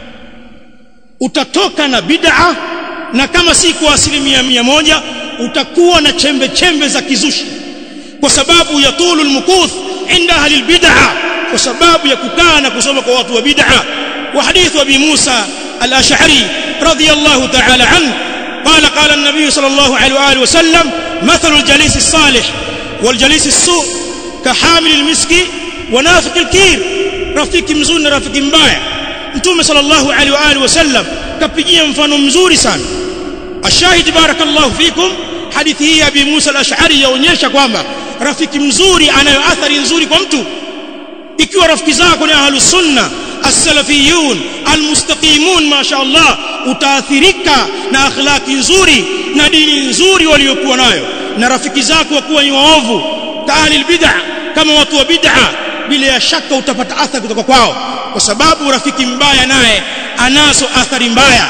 utatoka na bid'a na kama si kwa asilimia mia moja utakuwa na chembe chembe za kizushi kwa sababu ya tulu almukuth inda ahli albid'a kwa sababu ya kukaa na kusoma kwa watu wa bid'a wa hadithu abi Musa al-Ash'ari radiyallahu ta'ala anhu قال قال النبي صلى الله عليه واله وسلم مثل الجليس الصالح والجليس السوء كحامل المسك ونافق الكير rafiki mzuri na rafiki mbaya mtume sallallahu alaihi wa alihi wasallam kapigia mfano mzuri sana ashahidi barakallahu fikum hadithi hii ya Abi Musa al-Ash'ari yaonyesha kwamba rafiki mzuri anayo athari nzuri kwa mtu ikiwa rafiki zako ni ahlus sunna as-salafiyun al-mustaqimun masha Allah utaathirika na akhlaki nzuri na dini nzuri waliokuwa nayo na rafiki zako wakuwa ni waovu kaali bid'a kama watu wa bid'a bila ya shaka utapata athari kutoka kwao kwa sababu rafiki mbaya naye anazo athari mbaya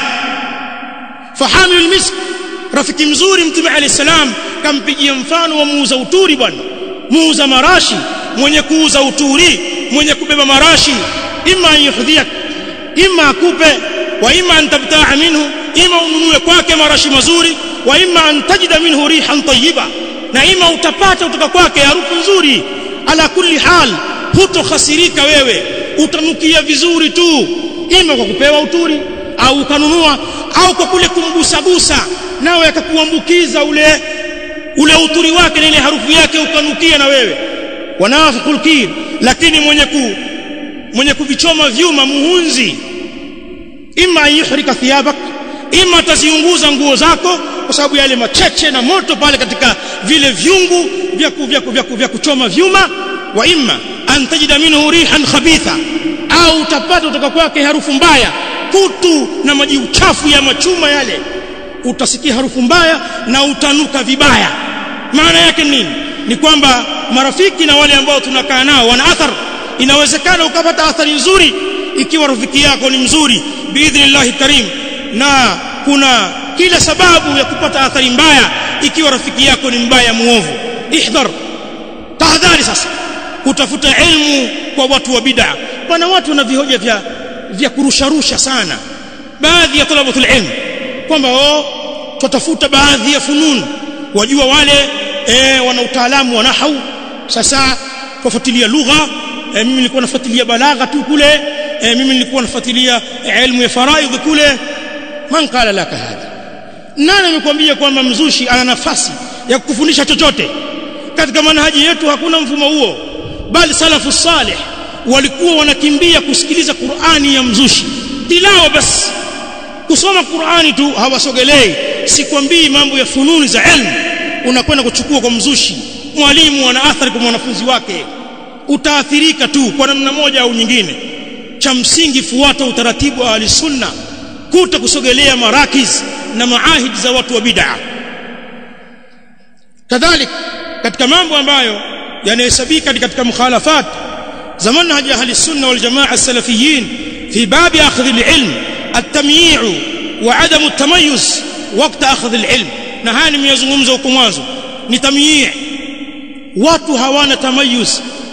fahamil misk rafiki mzuri mtume alayhi salam kampigia mfano wa muuza uturi bwana muuza marashi mwenye kuuza uturi mwenye kubeba marashi ima yuhdhiyak ima akupe wa ima an tabtaa minhu ima ununue kwake marashi mazuri wa ima an tajida minhu rihan tayyiba na ima utapata kutoka kwake harufu nzuri ala kulli hal hutokhasirika wewe utanukia vizuri tu ima kwa kupewa uturi au ukanunua au kwa kule kumgusagusa nawe akakuambukiza ule ule uturi wake na ile harufu yake ukanukia na wewe wanafiqul kir lakini mwenye ku mwenye kuvichoma vyuma muhunzi ima yuhrika thiyabak ima ataziunguza nguo zako kwa sababu yale macheche na moto pale katika vile vyungu vya vya vya, vya kuchoma vyuma wa imma an tajida minhu rihan khabitha au utapata kutoka kwake harufu mbaya kutu na maji uchafu ya machuma yale utasikia harufu mbaya na utanuka vibaya maana yake nini ni kwamba marafiki na wale ambao tunakaa nao wana athar inawezekana ukapata athari nzuri ikiwa rafiki yako ni mzuri biidhnillahi karim na kuna kila sababu ya kupata athari mbaya ikiwa rafiki yako ni mbaya muovu ihdhar tahadhari sasa kutafuta ilmu kwa watu wa bid'a pana watu wana vihoja vya vya kurusharusha sana baadhi ya talabatul ilm kwamba oh tutafuta baadhi ya funun wajua wale eh, wana utaalamu wa nahau sasa tufuatilia lugha eh, mimi nilikuwa nafuatilia balagha tu kule eh, mimi nilikuwa nafuatilia ilmu ya faraidh kule man qala laka hadha nani amekwambia kwamba mzushi ana nafasi ya kukufundisha chochote katika manhaji yetu hakuna mfumo huo bali salafu salih walikuwa wanakimbia kusikiliza Qur'ani ya mzushi tilawa basi kusoma Qur'ani tu hawasogelei sikwambii mambo ya fununi za ilmu unakwenda kuchukua kwa mzushi mwalimu ana athari kwa mwanafunzi wake utaathirika tu kwa namna moja au nyingine cha msingi fuata utaratibu wa ahlisunna kuta kusogelea marakiz na maahid za watu wa bid'a kadhalik katika mambo ambayo yanahesabika katika mukhalafat za manhaj ahli sunna wal jamaa as-salafiyin fi bab akhdh al-ilm at-tamyi' wa adam at-tamayyuz waqt akhdh al-ilm na haya nimeyazungumza huko mwanzo ni tamyi' watu hawana tamayuz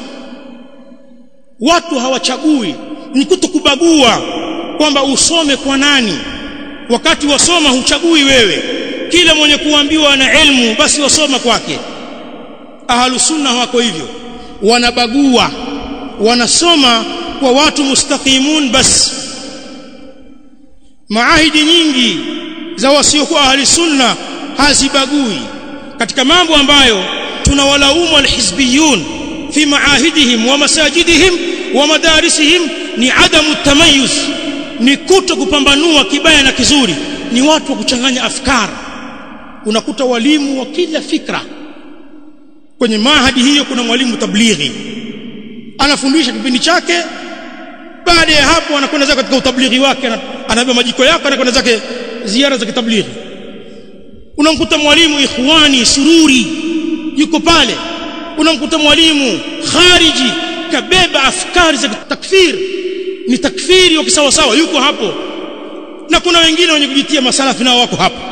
watu hawachagui ni kutokubagua kwamba usome kwa nani wakati wasoma huchagui wewe kila mwenye kuambiwa na ilmu basi wasoma kwake ahlus sunna wako hivyo wanabagua wanasoma kwa watu mustaqimun bas maahidi nyingi za wasiokuwa ahli sunna hazibagui katika mambo ambayo tunawalaumu alhizbiyun fi maahidihim wa masajidihim wa madarisihim ni adamu tamayuz ni kuto kupambanua kibaya na kizuri ni watu wa kuchanganya afkar unakuta walimu wa kila fikra kwenye mahadi hiyo kuna mwalimu tablighi anafundisha kipindi chake baada ya hapo anakwenda zake katika utablighi wake anabeba majiko yake anakwenda zake ziara za kitablighi unamkuta mwalimu ikhwani sururi yuko pale unamkuta mwalimu khariji kabeba afkari za takfir ni takfiri wa kisawa sawa yuko hapo na kuna wengine wenye kujitia masalafi nao wako hapo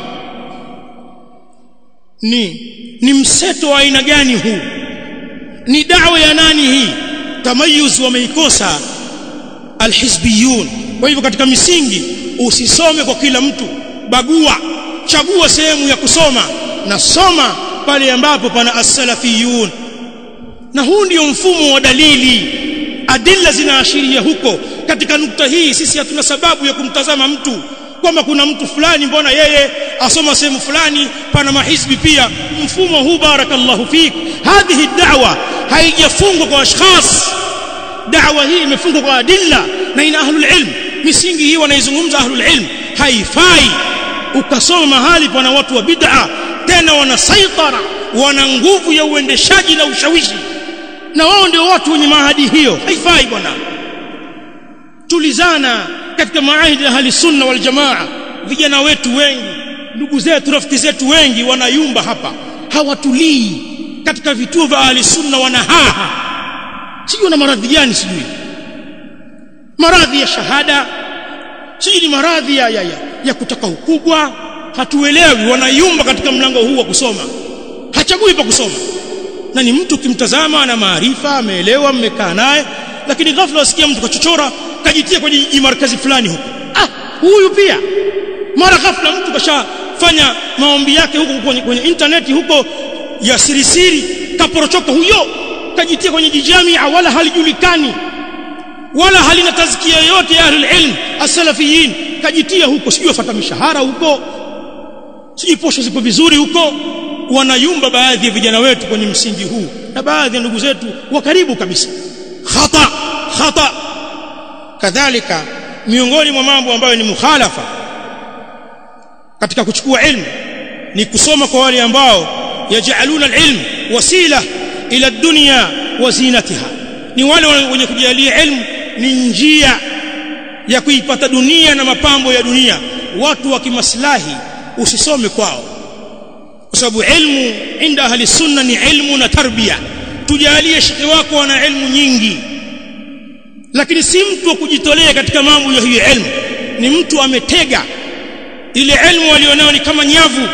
ni ni mseto wa aina gani huu ni dawa ya nani hii tamayuz wameikosa alhizbiyun kwa hivyo katika misingi usisome kwa kila mtu bagua chagua sehemu ya kusoma na soma pale ambapo pana as-salafiyun na huu ndio mfumo wa dalili adilla zinaashiria huko katika nukta hii sisi hatuna sababu ya kumtazama mtu kwamba kuna mtu fulani mbona yeye asoma sehemu fulani pana mahizbi pia mfumo huu barakallahu fik hadhihi da'wa haijafungwa kwa ashkhas da'wa hii imefungwa kwa adilla na ina ahlul ilm misingi hii wanaizungumza ahlul ilm haifai ukasoma mahali pana watu wa bid'a tena wana saitara wana nguvu ya uendeshaji na ushawishi na wao ndio watu wenye maahadi hiyo haifai bwana tulizana katika maahidi ya ahli sunna wal jamaa vijana wetu wengi ndugu zetu rafiki zetu wengi wanayumba hapa hawatulii katika vituo vya ahli sunna wanahaha sijui na maradhi gani sijui maradhi ya shahada sijui ni maradhi ya, ya, ya, ya kutaka ukubwa hatuelewi wanayumba katika mlango huu wa kusoma hachagui pa kusoma na ni mtu kimtazama ana maarifa ameelewa mmekaa naye lakini ghafla wasikia mtu kachochora kajitia kwenye jimarkazi fulani huko ah huyu pia mara ghafla mtu kashafanya maombi yake huko kwenye, kwenye interneti huko ya sirisiri kaporochoka huyo kajitia kwenye jijamia wala halijulikani wala halina tazkia yoyote ya ahlul ilm as-salafiyin kajitia huko sijui afata mishahara huko sijui posho zipo vizuri huko wanayumba baadhi ya vijana wetu kwenye msingi huu na baadhi ya ndugu zetu wa karibu kabisa khata khata kadhalika miongoni mwa mambo ambayo ni mukhalafa katika kuchukua ilmu ni kusoma kwa wale ambao yajaluna alilm wasila ila dunya wa zinatiha ni wale wenye kujalia ilmu ni njia ya kuipata dunia na mapambo ya dunia watu wa kimaslahi usisome kwao kwa sababu ilmu inda ahli sunna ni ilmu na tarbia tujalie shekhi wako ana ilmu nyingi lakini si mtu wa kujitolea katika mambo ya hiyo ilmu ni mtu ametega ile ilmu alionayo ni kama nyavu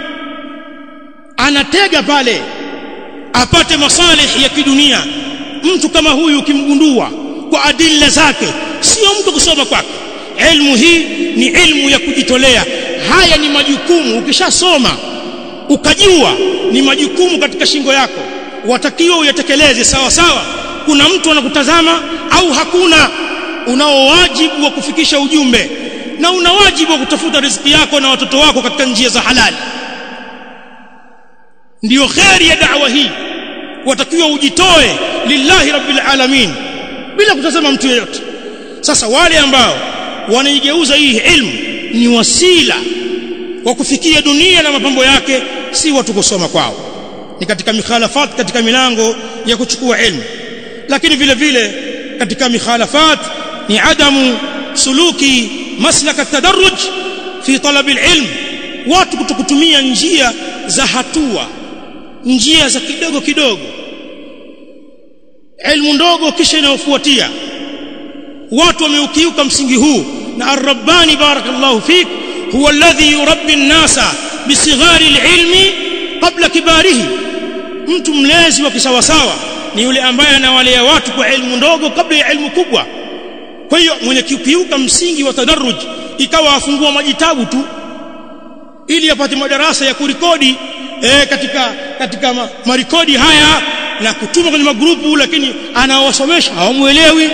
anatega pale apate masalih ya kidunia mtu kama huyu ukimgundua kwa adilla zake sio mtu kusoma kwake ilmu hii ni ilmu ya kujitolea haya ni majukumu ukishasoma ukajua ni majukumu katika shingo yako watakiwa uyatekeleze sawa sawa kuna mtu anakutazama au hakuna unao wajibu wa kufikisha ujumbe na una wajibu wa kutafuta riziki yako na watoto wako katika njia za halali ndiyo kheri ya da'wa hii watakiwa ujitoe lillahi rabbil alamin bila kutazama mtu yeyote sasa wale ambao wanaigeuza hii ilmu ni wasila wa kufikia dunia na mapambo yake si watu kusoma kwao ni katika mikhalafat katika milango ya kuchukua ilmu lakini vile vile katika mikhalafat ni adamu suluki maslaka tadarruj fi talab alilm watu kutokutumia njia za hatua njia za kidogo kidogo ilmu ndogo kisha inayofuatia watu wameukiuka msingi huu na ar-rabbani barakallahu fik huwa alladhi yurabbi an-nasa bisighari al-ilmi qabla kibarihi mtu mlezi wa kisawasawa ni yule ambaye anawalea watu kwa ilmu ndogo kabla ya ilmu kubwa kwa hiyo mwenye kiukiuka msingi wa tadarruj ikawa afungua majitabu tu ili apate madarasa ya kurikodi e, katika katika ma, marikodi haya na kutuma kwenye magrupu lakini anawasomesha hawamuelewi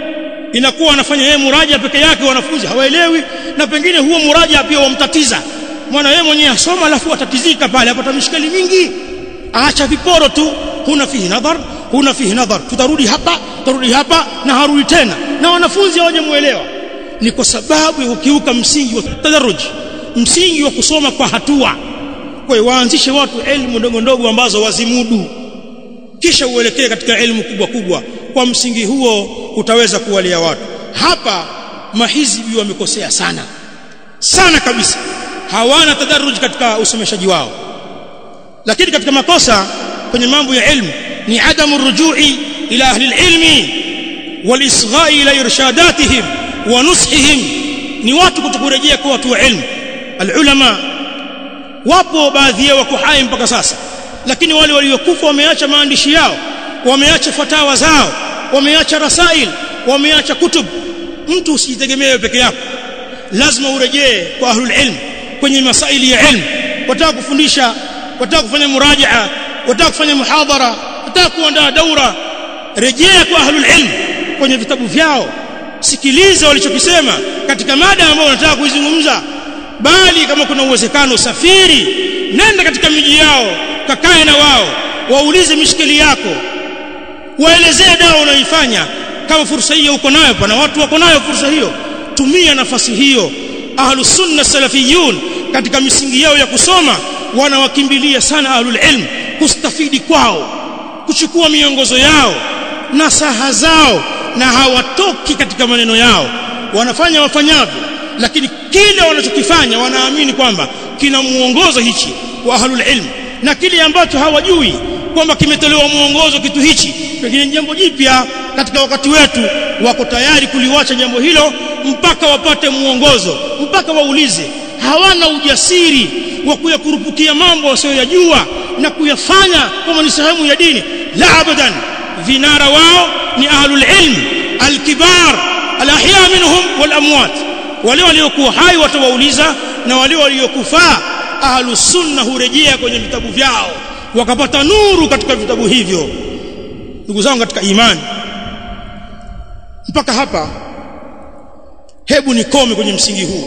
inakuwa anafanya yeye muraja peke yake wanafunzi hawaelewi na pengine huo muraja pia wamtatiza mwana yeye mwenyewe asoma alafu atatizika pale apata mishkali mingi aacha viporo tu huna fihi nadhar huna fihi nadhar tutarudi hapa tutarudi hapa na harudi tena na wanafunzi hawajamuelewa ni kwa sababu ya kukiuka msingi wa tadarruj msingi wa kusoma kwa hatua kwa hiyo waanzishe watu elimu ndogo ndogo ambazo wazimudu kisha uelekee katika elimu kubwa kubwa kwa msingi huo utaweza kuwalia watu hapa mahizbi wamekosea sana sana kabisa hawana tadarruj katika usomeshaji wao lakini katika makosa kwenye mambo ya ilmu ni adamu rujui ila ahli ilmi walisghai ila irshadatihim wa nushihim ni watu kutokurejea kwa watu wa ilmu alulama wapo baadhi yao wako hai mpaka sasa lakini wale waliokufa wameacha maandishi yao wameacha fatawa zao wameacha rasail wameacha kutub mtu usijitegemee peke yako lazima urejee kwa ahlul ilm kwenye masaili ya ilmu wataka kufundisha wataka kufanya murajaa wataka kufanya muhadhara wataka kuandaa daura rejea kwa ahlul ilm kwenye vitabu vyao sikiliza walichokisema katika mada ambayo unataka kuizungumza bali kama kuna uwezekano safiri nenda katika miji yao kakae na wao waulize mishikili yako waelezee dawa unayoifanya kama fursa hiyo uko nayo pana watu wako nayo fursa hiyo tumia nafasi hiyo ahlus sunna salafiyun katika misingi yao ya kusoma wanawakimbilia sana ahlul ilm kustafidi kwao kuchukua miongozo yao na saha zao na hawatoki katika maneno yao wanafanya wafanyavyo lakini kile wanachokifanya wanaamini kwamba kina muongozo hichi wa ahlul ilm na kile ambacho hawajui kwamba kimetolewa muongozo kitu hichi pengine jambo jipya katika wakati wetu wako tayari kuliwacha jambo hilo mpaka wapate muongozo mpaka waulize hawana ujasiri wa kuyakurupukia mambo wasioyajua na kuyafanya kama ni sehemu ya dini la abadan vinara wao ni ahlul ilm alkibar alahya minhum wal amwat wale waliokuwa hai watawauliza na wale waliokufa ahlus sunna hurejea kwenye vitabu vyao wakapata nuru katika vitabu hivyo ndugu zangu katika imani mpaka hapa hebu nikome kwenye msingi huu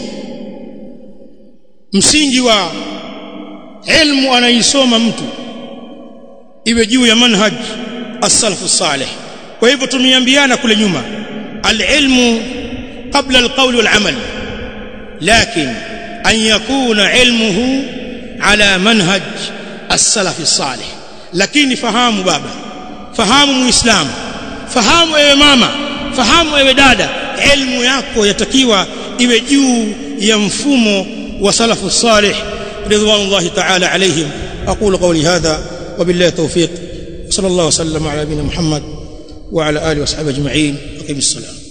msingi wa ilmu anaisoma mtu iwe juu ya manhaj as-salafu salih kwa hivyo tumeambiana kule nyuma al-ilmu qabla al-qawl wal-amal lakin an yakuna ilmuhu ala manhaj as-salaf as-salih lakini fahamu baba fahamu muislamu fahamu ewe mama fahamu ewe dada elimu yako yatakiwa iwe juu ya mfumo wa salafu salih ridwanullahi ta'ala alayhim aqulu qawli hadha wabillahi tawfiq sallallahu wasallam ala nabina muhammad wa ala alihi wa sahbihi ajma'in aqim as-salam